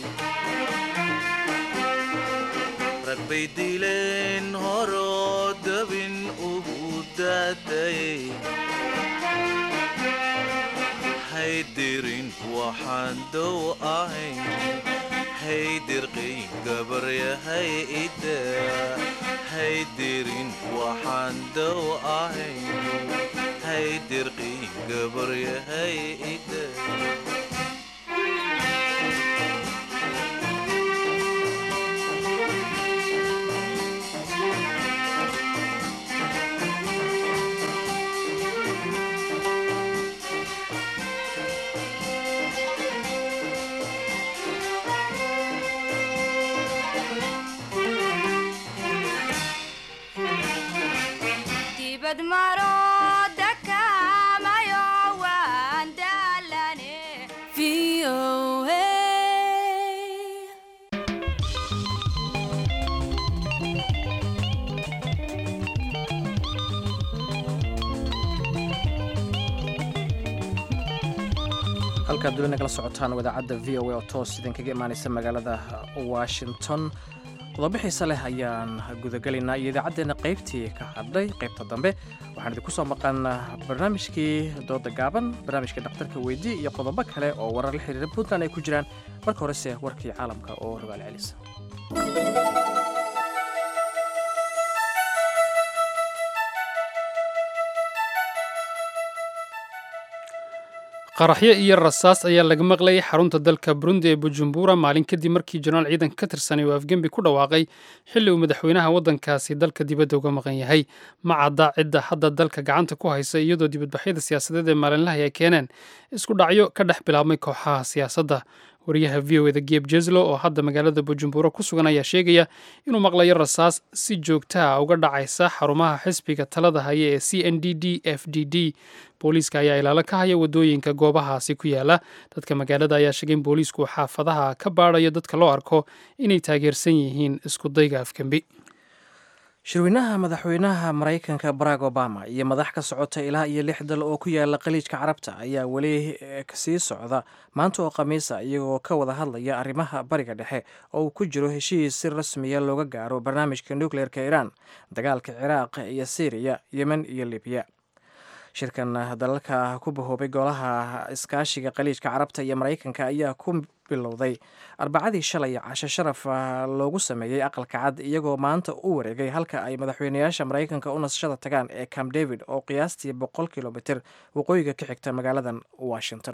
rag bay dileen horoo dabin ugu daatayay haydirin waxaan dow ahayn haydirqayn gabaryahay ida haydirin waxaan dow ahayn haydirqayn gabaryahay ida dibad maro dakamayo waan daalane halkaad duli nagala socotaan wadaacadda v o a oo toos idinkaga imaanaysa magaalada washington qodobo xiise leh ayaan gudagelaynaa iyo idaacaddeena qaybtii ka hadhay qaybta dambe waxaan idinku soo maqan barnaamijkii dooda gaaban barnaamijkii dhakhtarka weydii iyo qodobo kale oo warar la xiriira puntland ay ku jiraan marka horese warkii caalamka oo rogaal celisa qaraxyo iyo rasaas ayaa laga maqlayay xarunta dalka burundi ee bujumbura maalin kadib markii jenaraal ciidanka ka tirsanay oo afgembi ku dhawaaqay xilli uu madaxweynaha waddankaasi dalka dibadda uga maqan yahay ma cadda cidda hadda dalka gacanta ku haysa iyadoo dibadbaxyada siyaasadeed ee maalinlaha ay keeneen isku dhacyo ka dhex bilaabmay kooxaha siyaasadda wariyaha v o eda geb jeslo oo hadda magaalada bujumbura ku sugan ayaa sheegaya inuu maqlayo rasaas si joogta ah uga dhacaysa xarumaha xisbiga talada haya ee c n d d f d d booliiska ayaa ilaalo ka haya wadooyinka goobahaasi ku yaala dadka magaalada ayaa sheegay in booliisku xaafadaha ka baadayo dadka loo arko inay taageersan yihiin iskudayga afgembi shirweynaha madaxweynaha maraykanka barack obama iyo madax ka socota ilaa iyo lix dal oo ku yaala khaliijka carabta ayaa weli sii socda maanta oo khamiisa iyagoo ka wada hadlaya arrimaha bariga dhexe oo uu ku jiro heshiis si rasmiya looga gaaro barnaamijka nukleerka iiraan dagaalka ciraaq iyo syriya yemen iyo libiya shirkan dalalka ku bahoobay golaha iskaashiga khaliijka carabta iyo maraykanka ayaa ku bilowday arbacadii shalay casho sharaf loogu sameeyey aqalka cad iyagoo maanta u wareegay halka ay madaxweynayaasha maraykanka u nasashada tagaan ee camp david oo qiyaastii boqol kilomitr waqooyiga ka xigta magaaladan washington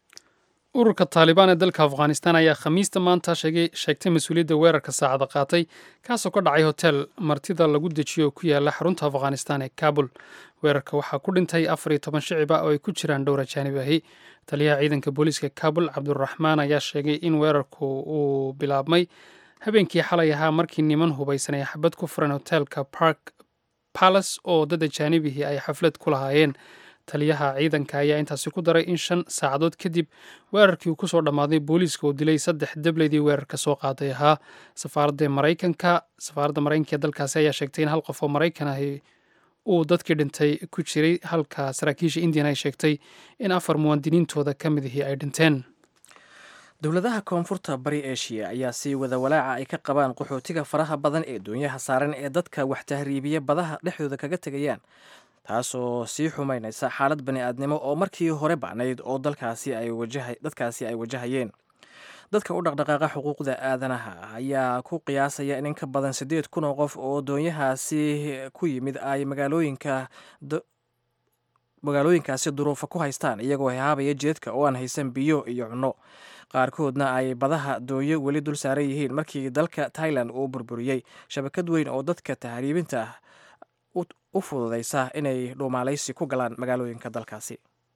ururka taalibaan ee dalka afghanistan ayaa khamiista maanta sheegtay mas-uuliyadda weerarka saacada qaatay kaasoo ka dhacay hotel martida lagu dejiyo oo ku yaala xarunta afghanistan ee kabul weerarka waxaa ku dhintay afar iyo toban shicib ah oo ay ku jiraan dhowr ajaanib ahi taliyaha ciidanka booliiska kabul cabduraxmaan ayaa sheegay in weerarku uu bilaabmay habeenkii xalay ahaa markii niman hubaysan ay xabad ku furan hotelka park palace oo dad ajaanibihii ay xaflad ku lahaayeen taliyaha ciidanka ayaa intaasi ku daray in shan saacadood kadib weerarkii uu kusoo dhammaaday booliiska uu dilay saddex debleydii weerarka soo qaaday ahaa safaaradda maraykanka safaaradda maraykanka ee dalkaasi ayaa sheegtay in hal qof oo maraykan ahi uu dadkii dhintay ku jiray halka saraakiisha indian ay sheegtay in afar muwaadiniintooda ka mid ihii ay dhinteen dowladaha koonfurta bari eshiya ayaa sii wada walaaca ay ka qabaan qaxootiga faraha badan ee doonyaha saaran ee dadka wax tahriibiya badaha dhexdooda kaga tegayaan taasoo sii xumaynaysa xaalad bani-aadnimo oo markii hore bacnayd oo dalkaasi ay wajaha dadkaasi ay wajahayeen dadka u dhaqdhaqaaqa xuquuqda aadanaha ayaa ku qiyaasaya in in ka badan siddeed kun oo qof oo doonyahaasi ku yimid ay magaalooyinka magaalooyinkaasi duruufa ku haystaan iyagoo haabaya jeedka oo aan haysan biyo iyo cunno qaarkoodna ay badaha doonyo weli dul saaran yihiin markii dalka tailan uu burburiyey shabakad weyn oo dadka tahriibinta ah u fududaysa inay dhuumaalaysi ku galaan magaalooyinka dalkaasi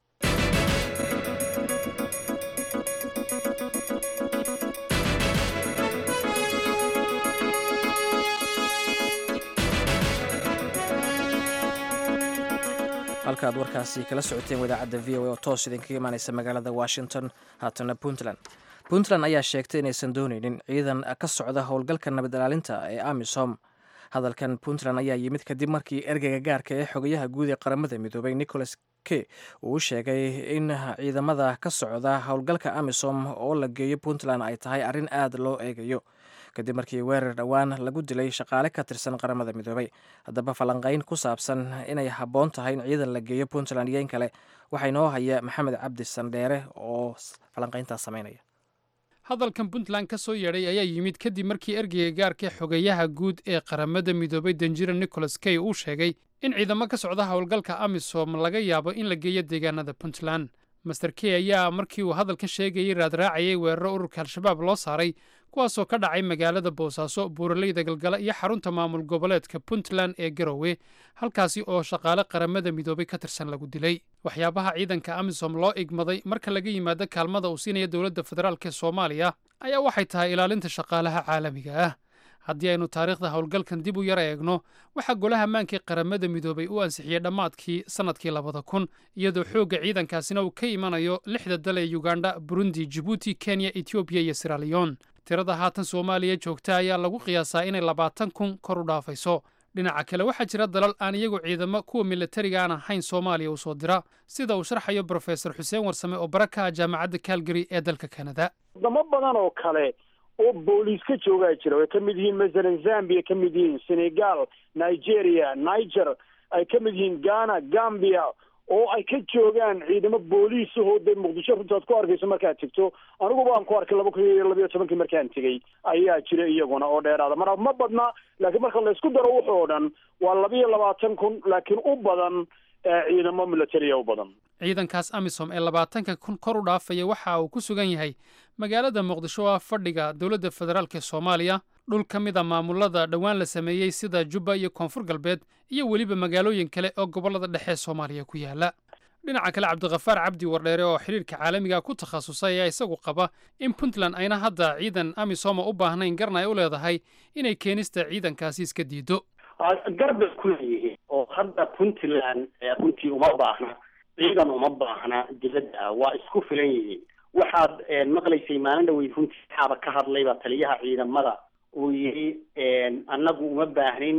halka aad warkaasi kala socoteen wadaacadda v o a oo toos idinkaga imaaneysa magaalada washington haatana puntland puntland ayaa sheegtay inaysan dooneynin ciidan ka socda howlgalka nabad ilaalinta ee amisom hadalkan puntland ayaa yimid kadib markii ergeyga gaarka ee xogayaha guud ee qaramada midoobay nicholas k uu sheegay in ciidamada ka socda howlgalka amisom oo la geeyo puntland ay tahay arrin aad loo eegayo kadib markii weerar dhowaan lagu dilay shaqaale ka tirsan qaramada midoobay haddaba falanqayn ku saabsan inay habboon tahay in ciidan la geeyo puntland iyo in kale waxaa inoo haya maxamed cabdi sandheere oo falanqayntaas sameynaya hadalkan puntland ka soo yeedhay ayaa yimid kadib markii ergeyga gaarka xogayaha guud ee qaramada midoobay danjira nicholas kay uu sheegay in ciidamo ka socda howlgalka amisom laga yaabo in la geeyo deegaanada puntland master key ayaa markii uu hadalkan sheegayay raadraacayay weeraro ururka al-shabaab loo saaray kuwaasoo ka dhacay magaalada boosaaso buuraleyda galgala iyo xarunta maamul goboleedka puntland ee garowe halkaasi oo shaqaale qaramada midoobay ka tirsan lagu dilay waxyaabaha ciidanka amisom loo igmaday marka laga yimaado kaalmada uu siinaya dowladda federaalk ee soomaaliya ayaa waxay tahay ilaalinta shaqaalaha caalamiga ah haddii aynu taariikhda howlgalkan dib u yara eegno waxaa golaha maankii qaramada midoobay u ansixiyey dhammaadkii sannadkii labada kun iyadoo xoogga ciidankaasina uu ka imanayo lixda dal ee yugandha burundi jibuuti kenya etoobiya iyo siraliyon tirada haatan soomaaliya joogta ayaa lagu qiyaasaa inay labaatan kun kor u dhaafayso dhinaca kale waxaa jira dalal aan iyagu ciidamo kuwa militariga aan ahayn soomaaliya u soo dira sida uu sharxayo brofesor xuseen warsame oo bara ka ah jaamacadda calgary ee dalka kanada wadamo badan oo kale oo booliis ka joogaa jira ay ka mid yihiin masalan zambia ka mid yihiin senegal nigeria niger ay ka mid yihiin ghana gambia oo ay ka joogaan ciidamo booliis ahoo dee muqdisho runtaad ku arkayso markaad tegto aniguba aan ku arkay laba kun iyo labayo tobankii markaan tegey ayaa jira iyaguna oo dheeraada mar ma badna laakiin marka laysku daro wuxoo dhan waa labiyo labaatan kun laakiin u badan ciidamo militaria u badan ciidankaas amisom ee labaatanka kun kor u dhaafaya waxa uu ku sugan yahay magaalada muqdisho oo ah fadhiga dowladda federaalk ee soomaaliya dhul ka mid a maamulada dhowaan la sameeyey sida jubba iyo koonfur galbeed iyo weliba magaalooyin kale oo gobollada dhexe soomaaliya ku yaala dhinaca kale cabdikhafaar cabdi wardheere oo xidhiirka caalamiga ku takhasusay ayaa isagu qaba in puntland ayna hadda ciidan amisoma u baahnayn garna ay u leedahay inay keenista ciidankaasi iska diido garbay ku leeyihiin oo hadda puntland runtii uma baahna ciidan uma baahna dibadda waa isku filan yihiin waxaad maqlaysay maalin dhaweyd runtii waxaaba ka hadlayba taliyaha ciidamada uu yidhi annagu uma baahnin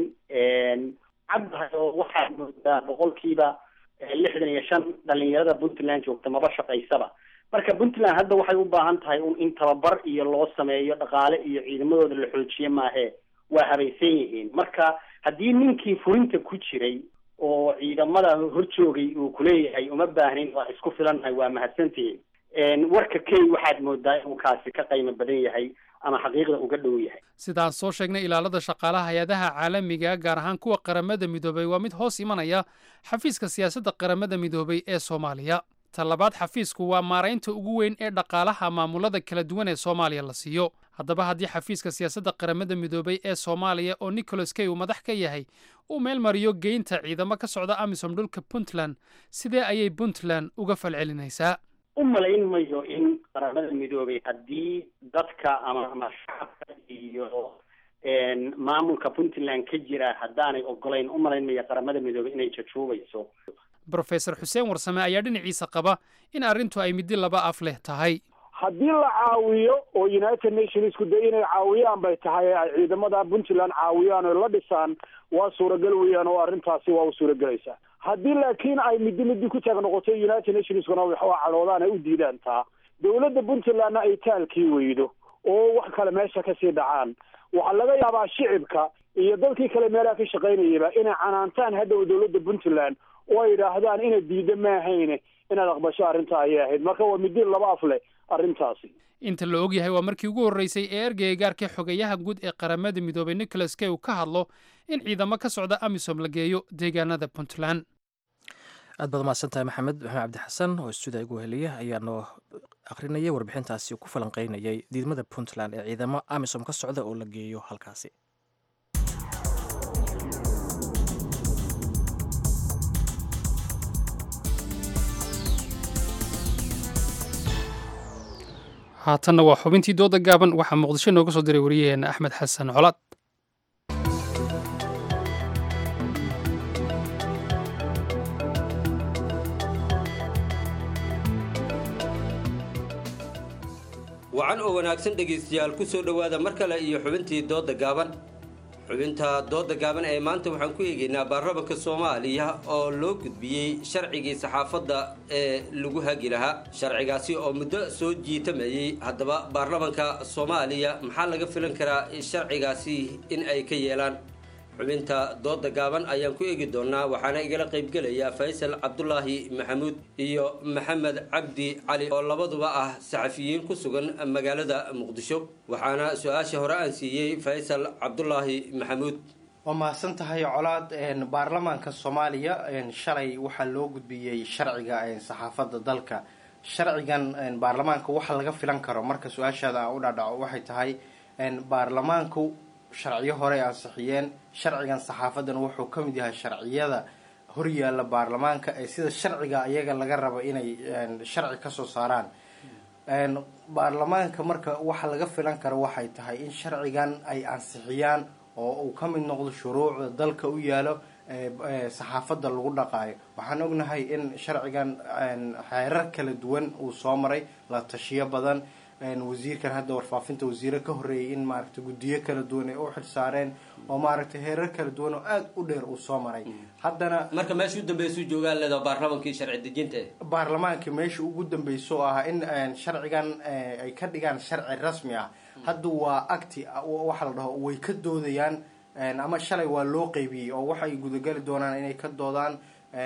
cabdahay oo waxaad moodaa boqolkiiba lixdan iyo shan dhalinyarada puntland joogta maba shaqaysaba marka puntland hadda waxay u baahan tahay un in tababar iyo loo sameeyo dhaqaale iyo ciidamadooda la xoojiye maahe waa habaysan yihiin marka haddii ninkii fulinta ku jiray oo ciidamada horjoogay uu kuleeyahay uma baahnin waa isku filannahay waa mahadsantihiin warka key waxaad moodaa inuu kaasi ka qiimo badan yahay ama xaqiiqda uga dhow yahay sidaan soo sheegnay ilaalada shaqaalaha hay-adaha caalamiga gaar ahaan kuwa qaramada midoobay waa mid hoos imanaya xafiiska siyaasadda qaramada midoobay ee soomaaliya ta labaad xafiisku waa maaraynta ugu weyn ee dhaqaalaha maamulada kala duwan ee soomaaliya la siiyo haddaba haddii xafiiska siyaasadda qaramada midoobay ee soomaaliya oo nicholas kay uu madax ka yahay uu meel mariyo geynta ciidamo ka socda amisom dhulka puntland sidee ayay puntland uga falcelinaysaa u malayn mayo in qaramada midoobay haddii dadka ama ama shacabka iyo maamulka puntland ka jira haddaanay ogolayn u malayn mayo qaramada midoobay inay jajuubayso brofesor xuseen warsame ayaa dhinaciisa qaba in arrintu ay middi laba af leh tahay haddii la caawiyo oo united nationsku de inay caawiyaan bay tahay ay ciidamada puntland caawiyaan oo la dhisaan waa suuragal weeyaan oo arrintaasi waa u suuragelaysaa haddii laakiin ay middi middi ku taag noqoto united nationskuna waxaa cadhoodaan ay u diidaan taa dowladda puntlandna ay taalkii weydo oo wax kale meesha kasii dhacaan waxaa laga yaabaa shicibka iyo dadkii kale meelaha ka shaqaynayaba inay canaantaan hadhow dowladda puntland oo ay yidhaahdaan inaad diidda maahayne inaad aqbasho arrintaa ayay ahayd marka waa midi laba af leh arrintaasi inta la ogyahay waa markii ugu horreysay ee ergeyga gaarka xogayaha guud ee qaramada midoobay nicholas kay uu ka hadlo in ciidamo ka socda amisom la geeyo deegaanada puntland aad baad umahadsantahay maxamed maxamed cabdi xasan oo istuudiya igu heliya ayaa noo akhrinayay warbixintaasi ku falanqeynayay diidmada puntland ee ciidamo amisom ka socda oo la geeyo halkaasi haatanna waa xubintii dooda gaaban waxaa muqdisho nooga soo diray wariyaheenna axmed xasan colaad wacan oo wanaagsan dhegaystayaal ku soo dhowaada mar kale iyo xubintii dooda gaaban xubinta dooda gaaban ee maanta waxaan ku eegaynaa baarlamanka soomaaliya oo loo gudbiyey sharcigii saxaafadda ee lagu hagi lahaa sharcigaasi oo muddo soo jiitamayey haddaba baarlamanka soomaaliya maxaa laga filan karaa sharcigaasi in ay ka yeelaan xubinta dooda gaaban ayaan ku eegi doonaa waxaana igala qaybgelaya faysal cabdulaahi maxamuud iyo maxamed cabdi cali oo labaduba ah saxafiyiin ku sugan magaalada muqdisho waxaana su-aasha hore aan siiyey faysal cabdulaahi maxamuud waa mahadsan tahay colaad baarlamaanka soomaaliya shalay waxaa loo gudbiyey sharciga saxaafadda dalka sharcigan baarlamaanka waxa laga filan karo marka su-aashaada aan u dhaadhaco waxay tahay baarlamaanku sharciyo hore ay ansixiyeen sharcigan saxaafadan wuxuu ka mid yahay sharciyada horyaala baarlamaanka ee sida sharciga iyaga laga rabo inay sharci kasoo saaraan baarlamaanka marka waxa laga filan karo waxay tahay in sharcigan ay ansixiyaan oo uu ka mid noqdo shuruucda dalka u yaalo saxaafadda lagu dhaqaayo waxaan ognahay in sharcigan xeerar kala duwan uu soo maray la tashiyo badan wasiirkan hadda warfaafinta wasiire ka horreeyay in maaragtay guddiyo kala duwan ay u xilsaareen oo maaragtay heerar kala duwan oo aada u dheer uu soo maray haddana marka meesha u dambeysuu joogaan leeda baarlamankii sharci dejinta baarlamaanka meesha ugu dambeyso oo ah in sharcigan ay ka dhigaan sharci rasmi ah hadda waa acti waxa la dhaho way ka doodayaan ama shalay waa loo qeybiyey oo waxay gudagali doonaan inay ka doodaan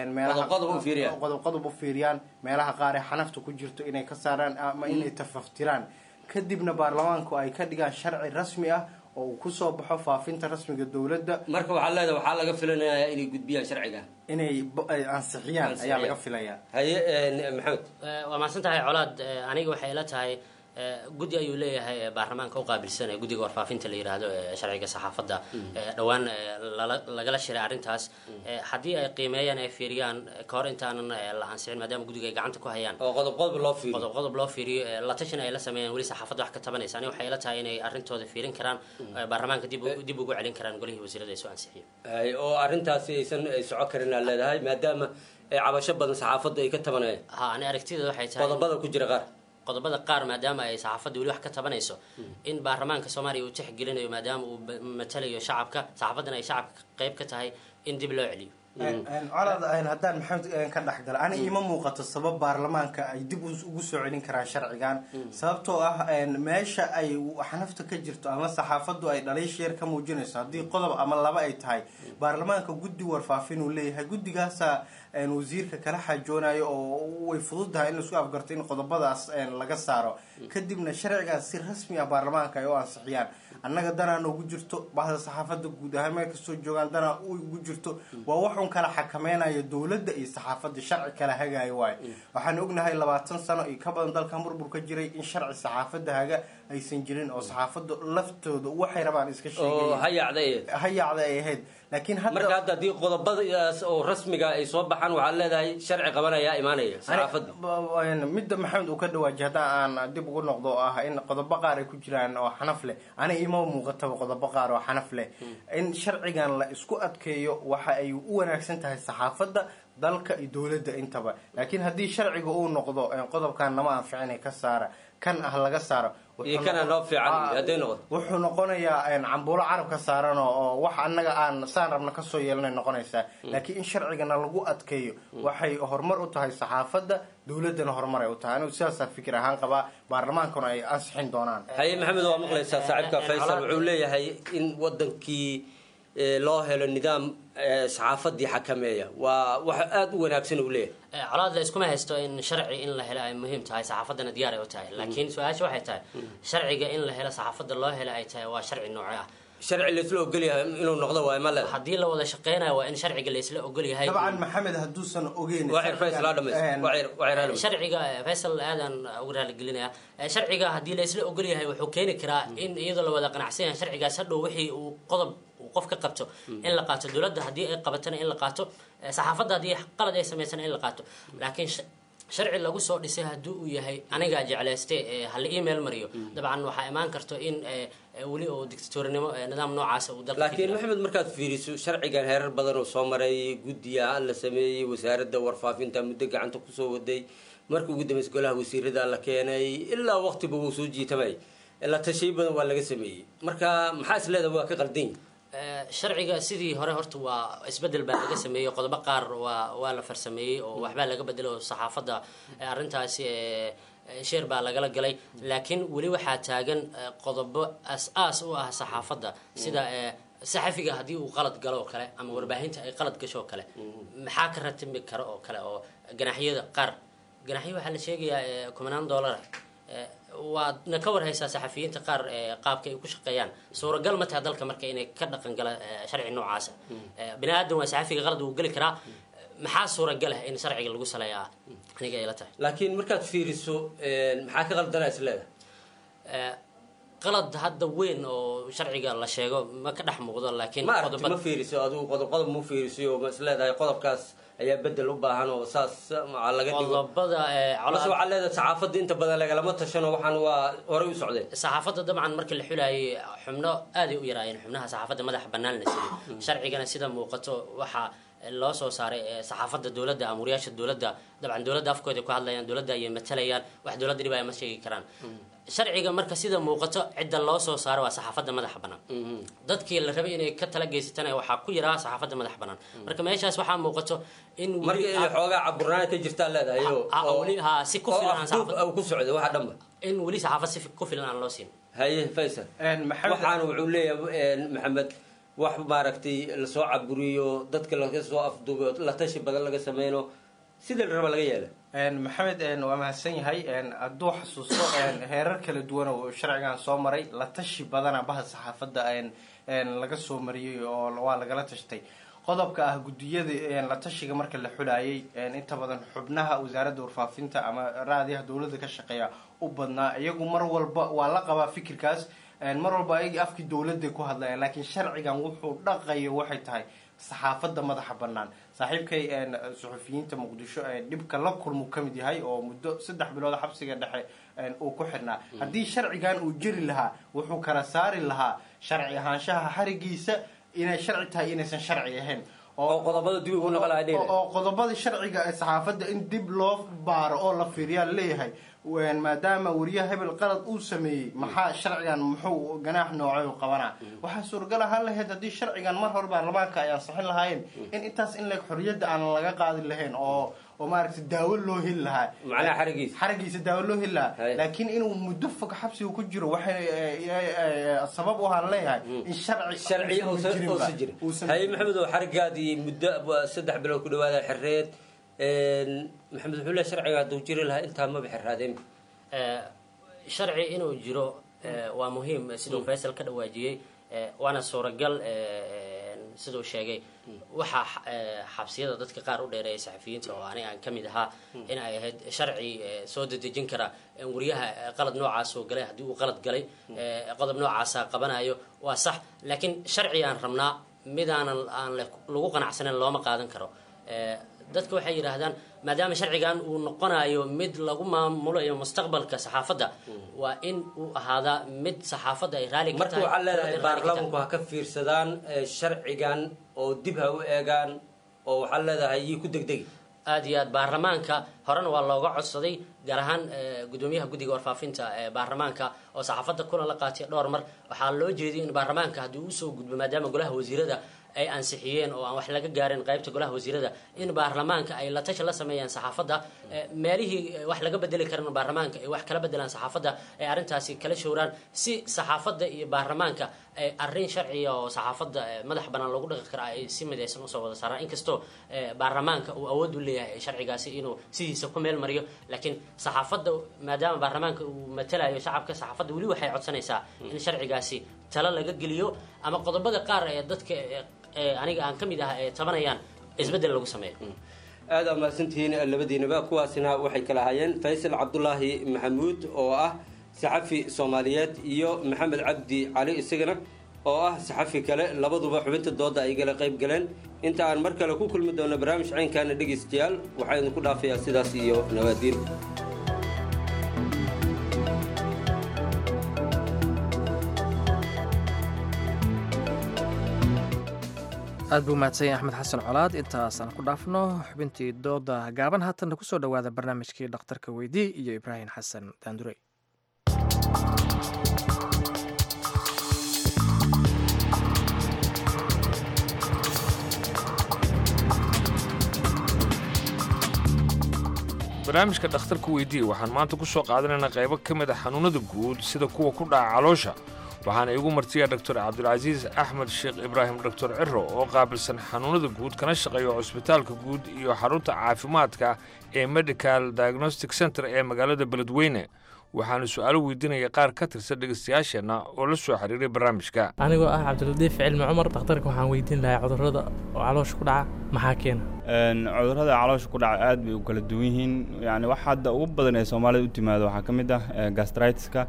qodob qodob u fiiriyaan meelaha qaar ee xanafta ku jirto inay ka saaraan ama inay tafaftiraan kadibna baarlamaanku ay ka dhigaan sharci rasmi ah oo uu kusoo baxo faafinta rasmiga dowladda marka waxaa leedahay waxaa laga filanayaa inay gudbiyaan sharciga inay ansixiyaan ayaa laga filayaa haye maxamed waa mahadsan tahay colaad aniga waxay ila tahay guddi ayuu leeyahay baarlamaanka u qaabilsan ee guddiga warfaafinta la yidhaahdo ee sharciga saxaafadda dhowaan lagala shiray arrintaas haddii ay qiimeeyaan ay fiiriyaan kahor intaanan la ansixin maadaama guddiga ay gacanta ku hayaan oo qodob qodob loo fiiriyo qodob qodob loo fiiriyo la tashin ay la sameeyaan weli saxaafadda wax ka tabanaysa ani waxay ila tahay inay arrintooda fiirin karaan baarlamaanka dib dib ugu celin karaan golihii wasiirada ay soo ansixiyeen oo arrintaasi aysan soco karin aa leedahay maadaama cabasho badan saxaafadda ay ka tabanayaan ha ani aragtideeda waxay tahay qodobada ku jira qaar qodobada qaar maadaama ay saxaafadda weli wax ka tabanayso in baarlamaanka soomaaliya uu tixgelinayo maadaama uu matalayo shacabka saxaafaddana ay shacabka qayb ka tahay in dib loo celiyo colad haddaan maxamed ka dhex gala ani ima muuqato sabab baarlamaanka ay dib ugu soo celin karaan sharcigan sababtoo ah meesha ay xanafta ka jirto ama saxaafaddu ay dhaliisheer ka muujinayso haddii qodob ama laba ay tahay baarlamaanka guddi warfaafin uu leeyahay guddigaasa wasiirka kala xajoonayo oo way fududahay in laisku afgarto in qodobadaas laga saaro kadibna sharcigaas si rasmi ah baarlamaanka ay u ansixiyaan annaga danaa noogu jirto bahda saxaafadda guud ahaan meel kastoo joogaan danaa ugu jirto waa waxun kala xakameynayo dowladda iyo saxaafadda sharci kala hagaayo waayo waxaan ognahay labaatan sano iyo ka badan dalkan burbur ka jiray in sharci saxaafadda haga aysan jirin oo saxaafadda laftooda waxay rabaan iska sheegahayacda ay ahayd laakiin marka hadda haddii qodobadaas oo rasmiga ay soo baxaan waxaad leedahay sharci qabanayaa imaanaya saxaafadda midda maxamed uu ka dhawaajiy haddaan aan dib ugu noqdo oo ah in qodobo qaar ay ku jiraan oo xanaf leh ani ima muuqataba qodobo qaar oo xanaf leh in sharcigan la isku adkeeyo waxa ay u wanaagsan tahay saxaafadda dalka iyo dowladda intaba laakiin haddii sharciga uu noqdo qodobkan nama anficina ka saara kan ah laga saaro iyo kana noo fiican hadday noqoto wuxuu noqonayaa cambuulo carabka saaran oo wax annaga aan saan rabna kasoo yeelanay noqonaysaa laakiin in sharcigana lagu adkeeyo waxay horumar u tahay saxaafadda dowladdana horumar ay u tahay anigu sidaasaa fikir ahaan qabaa baarlamaankuna ay ansixin doonaan haye maxamed waa maqlaysaa saaxiibka faysal wuxuu leeyahay in wadankii eh, loo helo nidaam eh, saxaafadii xakameeya waa wax aada u wanaagsan uu leeyahay Eh, colaad la iskuma haysto in sharci in la helo ay muhiim tahay saxaafadana diyaar ay u tahay laakiin su-aasha waxay tahay sharciga in la helo saxaafadda loo helo ay tahay waa sharci noocee ah sharci laisla ogolyahay inuu noqdo waay ma leeda haddii la wada shaqeynayo waa in sharciga la isla ogol yahay dabcan maxamed hadduusan ogeyn Waa Faisal ha dhamaysto. Een, Waa cir- waa cir ha dhamaysto. sharciga eh, faysal aadan ugu raaligelinaya Eh, sharciga haddii la isla ogol yahay wuxuu keeni karaa in iyadoo la wada qanacsan yahay sharcigaas hadhow wixii uu qodob uu qof ka qabto in la qaato dowladda haddii ay qabatana in la qaato eh, saxaafadda haddii qalad ay samaysana in la qaato laakiin sh- sharci lagu soo dhisay haddii uu yahay anigaa jeclayste eh, hala email mariyo dabcan waxaa imaan karto in eh, eh, weli oo dictatorinimo eh, nidaam noocaasa uu dalka ka laakiin jiro. maxamed markaad fiiriso sharcigan heerar badan oo soo maray guddiga la sameeyey wasaaradda warfaafinta muddo gacanta kusoo waday markii ugu dambeysay golaha wasiirada la keenay ilaa waqtiba wuu soo jiitamay la tashiyo badan waa laga sameeyey marka maxaa is leedahay waa ka qaldan yihin Eh, sharciga sidii hore horta waa isbedel baa laga sameeyey qodobo qaar waa waa la farsameeyey oo waxbaa laga bedelo oo saxaafadda eh, arrintaasi eh, eh, sheer baa lagala galay laakiin weli waxaa taagan eh, qodobo as-aas u ah saxaafadda sida eh, saxafiga haddii uu qalad galo oo kale ama warbaahinta ay qalad gasho oo kale maxaa ka ratimi kara oo kale oo ganaxyada qaar ganaxyo waxaa la sheegayaa eh, kumanaan doolara Eh, waadna ka warhaysaa saxafiyiinta qaar eh, qaabka ay ku shaqeeyaan suuragal ma taha dalka marka inay ka dhaqan gala eh, sharci noocaasa Eh, bini aadan waa saxafiga qalad uu geli karaa maxaa suuragal ah in sharciga lagu saleeyaa aniga ay la tahay laakiin markaad fiiriso maxaa ka qaldanaa is leedahay Eh, qalad hadda weyn oo sharciga la sheego ma ka dhex muuqdo laakiin ma aragti qodobo- ma fiiriso adigu qodob qodob ma fiirisiyo ma is leedahay qodobkaas ayaa bedel u baahan oo saas maa laga dhigo qodobada eh, mase colaad- waxaa leedahay saxaafadda inta badan lagalama tashano waxaan waa horey u socdeen saxaafadda dabcan markii la xulayay xubno aaday u yaraayeen xubnaha saxaafadda madaxa bannaan la siiyey sharcigana sida muuqato waxaa loo soo saaray eh, saxaafadda dowladda amuriyaasha dowladda dabcan dowladda afkooda ku hadlayaan dowladda ayay matalayaan wax dowladda dhibaya ma sheegi karaan sharciga marka sida muuqato cidda loo soo saaro waa saxaafadda madaxa bannaan dadkii la rabay inay ka tala geysatana waxaa ku yaraa saxaafadda madaxa bannaan marka meeshaas waxaa muuqato in weli- marka inay xoogaa caburnaana ka jirtaa leedahay oo- Ha- ha- oo- weli- ha, si ku oo filan aan afduub saxaafadda- ku socda waxa dhanba in weli saxaafad si ku filan aan loo siin haye faysal waxaana wuxuu leeyahay maxamed wax maaragtay lasoo caburiyo dadka laga soo afduubo la tashi badan laga sameyno sida la raba laga yeela Een, maxamed een, waa mahadsan yahay een, hadduu xasuusto een, heerar kala duwan oo sharcigan soo maray la tashi badana baha saxaafadda een, een, laga soo mariyey oo waa lagala tashtay qodobka ah gudiyada een, la tashiga marka la xulayay een, inta badan xubnaha wasaaradda warfaafinta ama raadiyaha dowladda ka shaqeeya u badnaa iyagu mar walba waa la qabaa fikirkaas een, mar walba ayagii afkii dowladda ku hadlayaan laakiin sharcigan wuxuu dhaqayo waxay tahay saxaafadda madaxa bannaan saaxiibkay een, suxufiyiinta muqdisho ee dhibka la kulmu ka mid yahay oo muddo saddex bilood xabsiga dhexe een, uu ku xidhnaa haddii sharcigan uu jiri lahaa wuxuu kala saari lahaa sharci ahaanshaha xarigiisa inay sharci tahay inaysan sharci ahayn oo qodobada dib ugu noqon lahaa oo qodobada sharciga ee saxaafadda in dib loo baaro oo la fiiriyaa leeyahay Een, maadaama wariyaha hebel qalad uu sameeyey maxaa sharcigan muxuu ganaax noocay u qabanaa waxaa suuragal ahaan lahayd haddii sharcigan mar hore baarlamaanka ay ansixin lahaayeen in intaas in leeg xorriyadda aan laga qaadi lahayn oo oo maaragtay daawo loo heli lahaa macnaha xarigiisa xarigiisa daawo loo heli lahaa laakiin inuu muddo fog xabsiga ku jiro waxay eh, eh, eh, sabab u ahaan leeyahay in sharci sharci uusan jirinba. uusan jirin Uusan haye maxamed oo xarigaadii muddo waa saddex bilood ku dhawaada xirreed maxamed wuxuu leeyahay sharciga hadduu jiri lahaa intaa maba xirraadeen Eh, sharci inuu jiro eh, waa muhiim siduu faysal ka dhawaajiyey eh, waana suuragal eh, siduu sheegay waxaa xa- eh, xabsiyada dadka qaar u dheereeya saxafiyiinta oo aniga aan ka mid ahaa in ay ahayd sharci eh, soo dedejin kara in wariyaha eh, qalad noocaas oo galay haddii uu qalad galay eh, qodob noocaasa qabanayo waa sax laakiin sharci aan rabnaa midaanan aan le- lagu qanacsanayn looma qaadan karo Eh, dadka waxay yidhaahdaan maadaama sharcigan uu noqonayo mid lagu maamulayo mustaqbalka saxaafadda waa in uu ahaadaa mid saxaafadda ay raali ka marka tahay waxaa leedahay dowladda raali ka tahay. baarlamanku ha ka fiirsadaan eh, sharcigan oo dib ha u eegaan oo waxaa leedahay yii ku degdegi aad iyo aad baarlamaanka horena waa looga codsaday gaar ahaan eh, gudoomiyaha guddiga warfaafinta ee baarlamaanka oo saxaafadda kuna la qaatay dhowr mar waxaa loo jeediyay in baarlamaanka haddii uu usoo gudbo maadaama golaha wasiirada ay ansixiyeen oo aan wax laga gaarin qaybta golaha wasiirada in baarlamaanka ay la tashi la sameeyaan saxaafadda eh, meelihii eh, wax laga bedeli karan baarlamaanka ay wax kala bedelaan saxaafadda ay arrintaasi kala showraan si saxaafadda iyo baarlamaanka ay arrin sharciya oo saxaafadda eh, madax bannaan loogu dhaqi kara ay si midaysan usoo wada saaraan inkastoo eh, baarlamaanka uu awood u leeyahay sharcigaasi inuu sidiisa ku meel mariyo laakiin saxaafadda maadaama baarlamaanka uu matalayo shacabka saxaafadda weli waxay codsanaysaa in sharcigaasi talo laga geliyo ama qodobada qaar ee dadka eh, eh, aniga aan ka mid ah ee tabanayaan isbeddel lagu sameeyo aada mahadsantihiin labadiinaba kuwaasina waxay kala hayeen faysal cabdulaahi maxamuud oo ah saxafi soomaaliyeed iyo maxamed cabdi cali isagana oo ah saxafi kale labaduba xubinta dooda ay gala qayb galeen inta aan mar kale ku kulmi doono barnaamij caynkaana dhegaystayaal waxaa idinku dhaafayaa sidaas iyo nabaadiin aad buu mahadsan yahay axmed xasan colaad intaasaan ku dhaafno xubintii dooda gaaban haatanna kusoo dhowaada barnaamijkii dhakhtarka weydii iyo ibraahim xasan daandurey barnaamijka dhakhtarka weydii waxaan maanta ku soo qaadanaynaa qaybo ka mid a xanuunnada guud sida kuwa ku dhaca caloosha waxaana igu martiya doctor cabdilcasiis axmed sheekh ibraahim doctor ciro oo qaabilsan xanuunnada guud kana shaqeeya cusbitaalka guud iyo xarunta caafimaadka ee medical diagnostic center ee magaalada beledweyne waxaana su'aalo weydiinaya qaar ka tirsan dhegaystayaasheenna oo la soo xiriiray barnaamijka anigoo ah cabdiladiif cilmi cumar dhakhtarka waxaan weydiin lahaa cudurrada oo caloosha ku dhaca maxaa keena cudurrada caloosha ku dhaca aad bay u kala duwan yihiin yani wax hadda ugu badan ee soomaalida u timaado waxaa ka mid ah gastritiska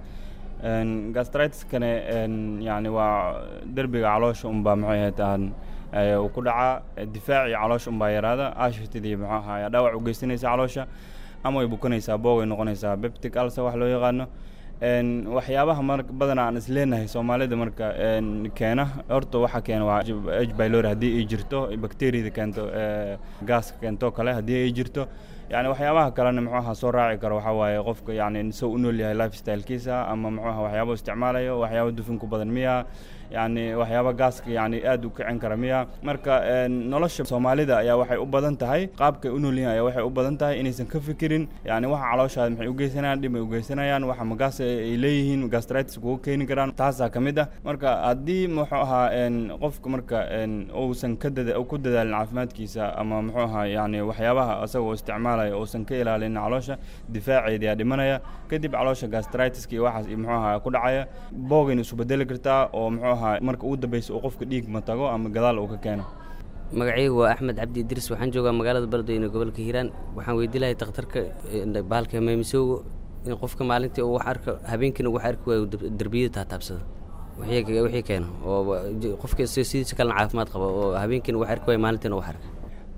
gastritiskane yani waa derbiga caloosha unbaa maxay ahayd aan uu ku dhacaa difaacii caloosha unbaa yaraada ashitidii muxuu ahaa dhaawac u geysanaysa caloosha ama way bukanaysaa boogay noqonaysaa beptic alsa wax loo yaqaano waxyaabaha mar badanaa aan isleenahay soomaalida marka keena horta waxa keena waa h bylori haddii ay jirto bacteriada keento gaaska keento kale haddii ay jirto yani waxyaabaha kalena muxuu ahaa soo raaci karo waxaa waaye qofka yani soo u nool yahay lifestylekiisa ama muxuu ahaa waxyaaba isticmaalayo waxyaaba dufin ku badan miya yani waxyaaba gaaska yani aad u kicin kara miya marka nolosha soomaalida ayaa waxay u badan tahay qaabkay u noolyihin ayaa waxay u badan tahay inaysan ka fikirin yani waxa calooshaada maxay u geysanayaan dhib ay u geysanayaan waxa magaas ay leeyihiin gastritis kugu keeni karaan taasaa ka mid ah marka haddii muxuu ahaa qofka marka uusan ka dada ku dadaalin caafimaadkiisa ama muxuu ahaa yani waxyaabaha isagoo isticmaalaya uusan ka ilaalin caloosha difaaceeda yaa dhimanaya kadib caloosha gastritiska iyo waxaas muxuu ahaa ku dhacaya boogayna isu bedeli kartaa oo muxuu ahaa marka ugu dambeysa uu qofka dhiig ma tago ama gadaal uu ka keeno magacaygu waa axmed cabdi idris waxaan joogaa magaalada beledweyne gobolka hiiraan waxaan weydii lahay dhakhtarka bahalka meemisowga in qofka maalintii uu wax arko habeenkiina wax arki waayo derbiyada taataabsado wixii keeno oo qofka sidiisa kalena caafimaad qaba oo habeenkiina wax arki waayo maalintiina wax arka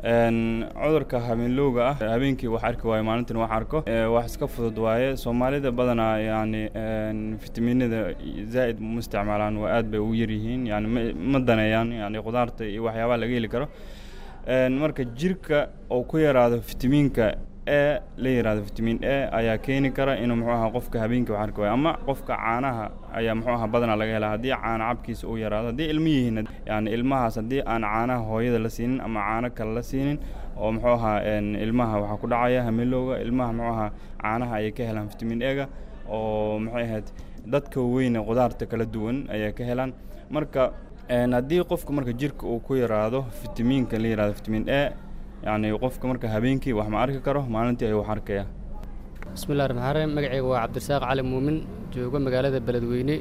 cudurka habeenlowga ah habeenkii wax arki waayo maalintiina wax arko wax iska fudud waaye soomaalida badanaa yani fitaminada zaa'id ma isticmaalaan waa aad bay ugu yaryihiin yani ma daneeyaan yani khudaarta iyo waxyaabaha laga heli karo marka jirka uu ku yaraado fitamiinka e la yiraahdo vitamin a ayaa keeni kara inuu muxuu ahaa qofka habeenkii wax arki waayo ama qofka caanaha ayaa muxuu ahaa badanaa laga helaa haddii caana cabkiisa uu yaraado haddii ilmo yihiin yani ilmahaas haddii aan caanaha hooyada la siinin ama caano kale la siinin oo muxuu ahaa ilmaha waxaa ku dhacaya hamilowga ilmaha muxuu ahaa caanaha ayay ka helaan vitamin ega oo maxay ahayd dadka weyne qudaarta kala duwan ayay ka helaan marka haddii qofka marka jirka uu ku yaraado vitamiinka la yirahdo vitamin a yani qofka marka habeenkii wax ma arki karo maalintii ayuu wax arkaya bismillahi raxmaan raxiim magacayga waa cabdirasaaq cali muumin joogo magaalada beledweyne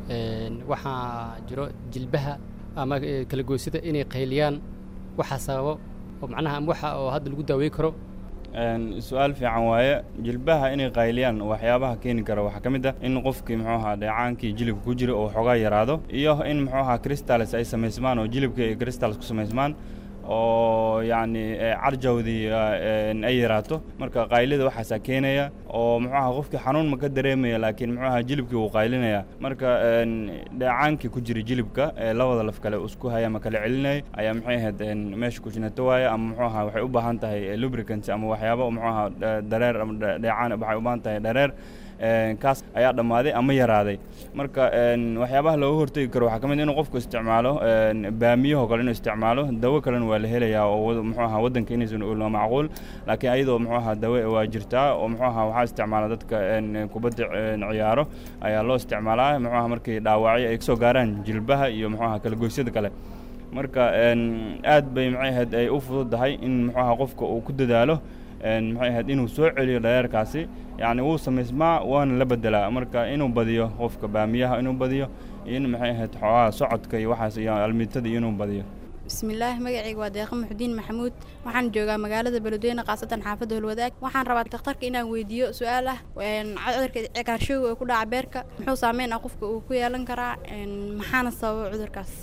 waxaa jiro jilbaha ama kala goysida inay qayliyaan waxaa sababo oo macnaha ama waxa oo hadda lagu daaweyn karo su-aal fiican waaye jilbaha inay qayliyaan waxyaabaha keeni kara waxaa ka mid ah in qofkii muxuu ahaa dheecaankii jilibka ku jira oo xoogaa yaraado iyo in muxuu ahaa crystals ay samaysmaan oo jilibka ay crystals ku samaysmaan oo yacni carjawdii ay yaraato marka qaylida waxaasaa keenaya oo muxuu ahaa qofkii xanuun ma ka dareemaya laakiin muxuu ahaa jilibkii wuu qaylinaya marka dheecaankii ku jira jilibka ee labada laf kale isku haya ama kala celinaya ayaa maxay ahayd meesha ku jinato waaya ama muxuu ahaa waxay u baahan tahay lubricants ama waxyaabo muxuu ahaa dareer ama dheecaan waxay u baahan tahay dareer een, kaas ayaa dhammaaday ama yaraaday marka een, waxyaabaha looga hortegi karo waxaa ka mid ah inuu qofku isticmaalo een, baamiyahoo kale inuu isticmaalo dawo kalena waa la helayaa oo wad- muxuu ahaa waddanka inaysan oolin waa macquul laakiin ayadoo muxuu ahaa dawo waa jirtaa oo muxuu ahaa waxaa isticmaala dadka een, kubadda een, ciyaaro ayaa loo isticmaalaa muxuu ahaa markay dhaawacyo ay kasoo gaaraan jilbaha iyo muxuu ahaa kalagoysyada kale marka een, aad bay maxay ahayd ay u fududahay in muxuu ahaa qofka uu ku dadaalo een, maxay ahayd inuu soo celiyo dhareerkaasi yacni wuu samaysmaa waana la bedelaa marka inuu badiyo qofka baamiyaha inuu badiyo iyo in maxay ahayd xoogaha socodka iyo waxaas iyo almiitada iyo inuu badiyo bismillaahi magacayga waa deeqa muxudiin maxamuud waxaan joogaa magaalada beledweyne khaasatan xaafadda holwadaag waxaan rabaa dhakhtarka inaan weydiiyo su-aal ah een, cudurka cagaarshowga ee ku dhaca beerka muxuu saameyn ah qofka uu ku yeelan karaa een, maxaana sababa cudurkaas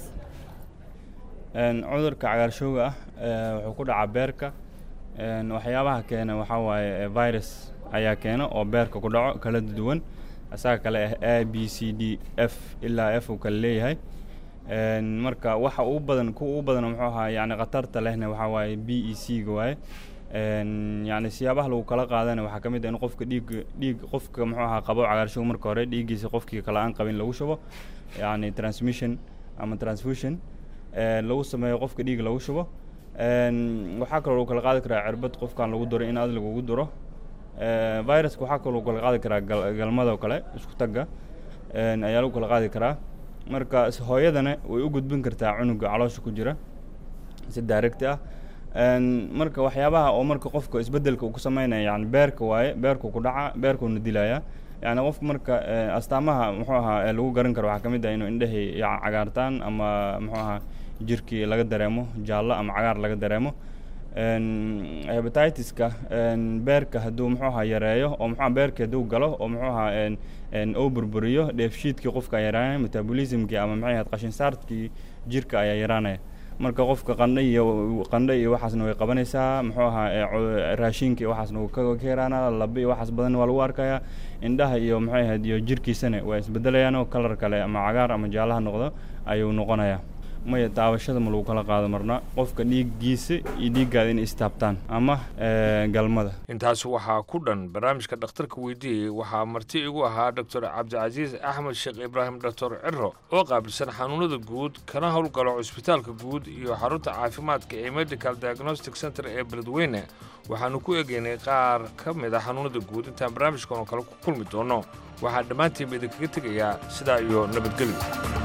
Een, cudurka cagaarshowga ah ee, wuxuu ku dhacaa beerka een, waxyaabaha keena waxaa waaye ee, virus ayaa keena oo beerka ku dhaco kala duwan asaga kale ah a b c d f ilaa f uu kale leeyahay Een, marka waxa ugu badan kuwa ugu badan muxuu ahaa yacni khatarta lehna waxaa waaye b e c ga waaye Een, yacni siyaabaha lagu kala qaadana waxaa ka mid ah in qofka dhiig dhiig qofka muxuu ahaa qabo cagaarshowga marka hore dhiiggiisa qofkii kale aan qabin lagu shubo yacni transmission ama transfusion ee, lagu sameeyo qofka dhiig lagu shubo Een, waxaa kaloo lagu kala qaadi karaa cirbad qofkan lagu duro in aad lagugu duro Ee, viruska waxaa kaloo lagu kala qaadi karaa gal- galmada oo kale isku tagga een, ayaa lagu kala qaadi karaa marka is- hooyadana way u gudbin kartaa cunuga caloosha ku jira si direct ah Een, marka waxyaabaha oo marka qofka isbedelka uu ku sameynaya yani beerka waaye beerku ku dhaca beerkuuna dilaya yani qofka marka ee, astaamaha muxuu ahaa ee lagu garan karo waxaa ka mid ah inuu indhahii ya- cagaartaan ama muxuu ahaa jirkii laga dareemo jaallo ama cagaar laga dareemo Een, hepatitis-ka een, beerka hadduu muxuu ahaa yareeyo oo muxuu ahaa beerka hadduu galo oo muxuu ahaa een, een, uu burburiyo dheefshiidkii qofka ayaa yaraanaya metabolismkii ama maxay ahayd qashin saarkii jirka ayaa yaraanaya marka qofka qandho iyo qandho iyo waxaasna way qabanaysaa muxuu ahaa ee, cu- raashinka iyo waxaasna wuu ka ka yaraanaa laba iyo waxaas badan waa lagu arkayaa indhaha iyo maxay ahayd iyo jirkiisana waa isbedelayaan oo kalar kale ama cagaar ama jaalaha noqdo ayuu noqonayaa maya daawashada ma lagu kala qaado marna qofka dhiiggiisa iyo dhiiggaada inay istaabtaan ama ee, galmada intaas waxaa ku dhan barnaamijka dhakhtarka weydiiyey waxaa marti igu ahaa doctor cabdicasiis axmed sheekh ibraahim doctor ciro oo qaabilsan xanuunada guud kana howlgalo cusbitaalka guud iyo xarunta caafimaadka ee medical diagnostic center ee beledweyne waxaanu ku egeynay qaar ka mid a xanuunada guud intaan barnaamijkan oo kale ku kulmi doono waxaa dhammaantiinba idinkaga tegayaa sidaa iyo nabadgelyo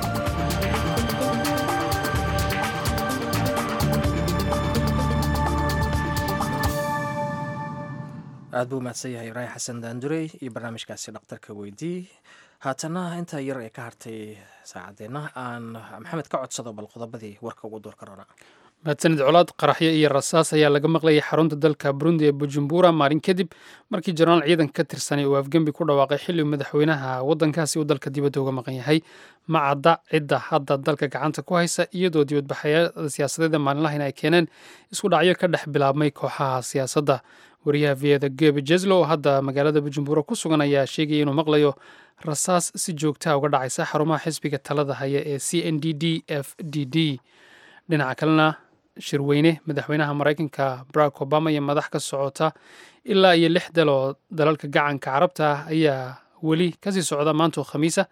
aad buu mahadsan yahay ibraahim xasan daandurey iyo barnaamijkaasi dhakhtarka weydii haatana intaa yar ee ka hartay saacadeenna aan maxamed ka codsado bal qodobadii warka ugu door karona mahadsanid colaad qaraxyo iyo rasaas ayaa laga maqlayay xarunta dalka burundi ee bujumbura maalin kadib markii jenaraal ciidan ka tirsanay uu afgembi ku dhawaaqay xilli uu madaxweynaha waddankaasi uu dalka dibadda uga maqan yahay ma cadda cidda hadda dalka gacanta ku haysa iyadoo dibadbaxyada siyaasadeeda maalinlahan ay keeneen isku dhacyo ka dhex bilaabmay kooxaha siyaasadda wariyaha viyada gebe jeslo oo hadda magaalada bujumbura ku sugan ayaa sheegaya inuu maqlayo rasaas si joogtaa uga dhacaysa xarumaha xisbiga talada haya ee c n d d f d d dhinaca kalena shirweyne madaxweynaha maraykanka barack obama iyo madax ka socota ilaa iyo lix dal oo dalalka gacanka carabta ah ayaa weli kasii socda maanta oo khamiisa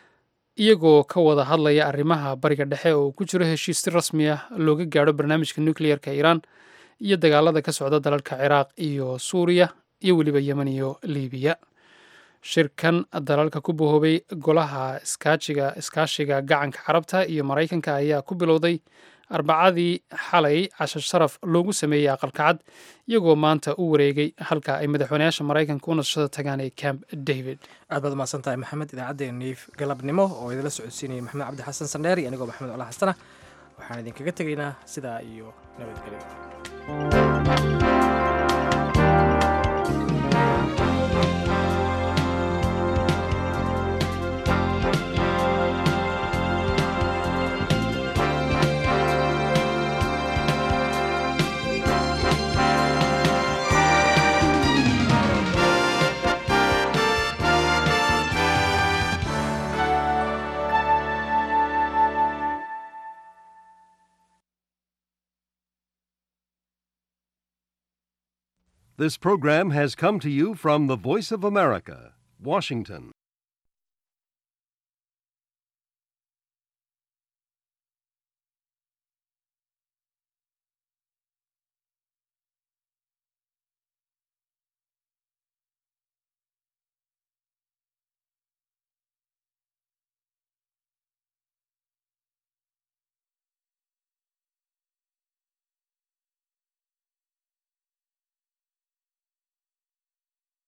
iyagoo ka wada hadlaya arrimaha bariga dhexe oo ku jiro heshiis si rasmi ah looga gaadho barnaamijka nucleerka iiraan iyo dagaalada ka socda dalalka ciraaq iyo suuriya iyo weliba yemen iyo libiya shirkan dalalka ku bahoobay golaha iskaajiga iskaashiga gacanka carabta iyo maraykanka ayaa ku bilowday arbacadii xalay cashar sharaf loogu sameeyey aqalkacad iyagoo maanta u wareegay halka ay madaxweynayaasha maraykanka u nasashada tagaan ee camp david aad baad umahadsan tahay maxamed idaacaddeenii galabnimo oo idinla socodsiinayay maxamed cabdi xasan sandheer iyo anigoo maxamed cola xasana waxaan idinkaga tegaynaa sidaa iyo nabadgelyo This program has come to you from the Voice of America, Washington.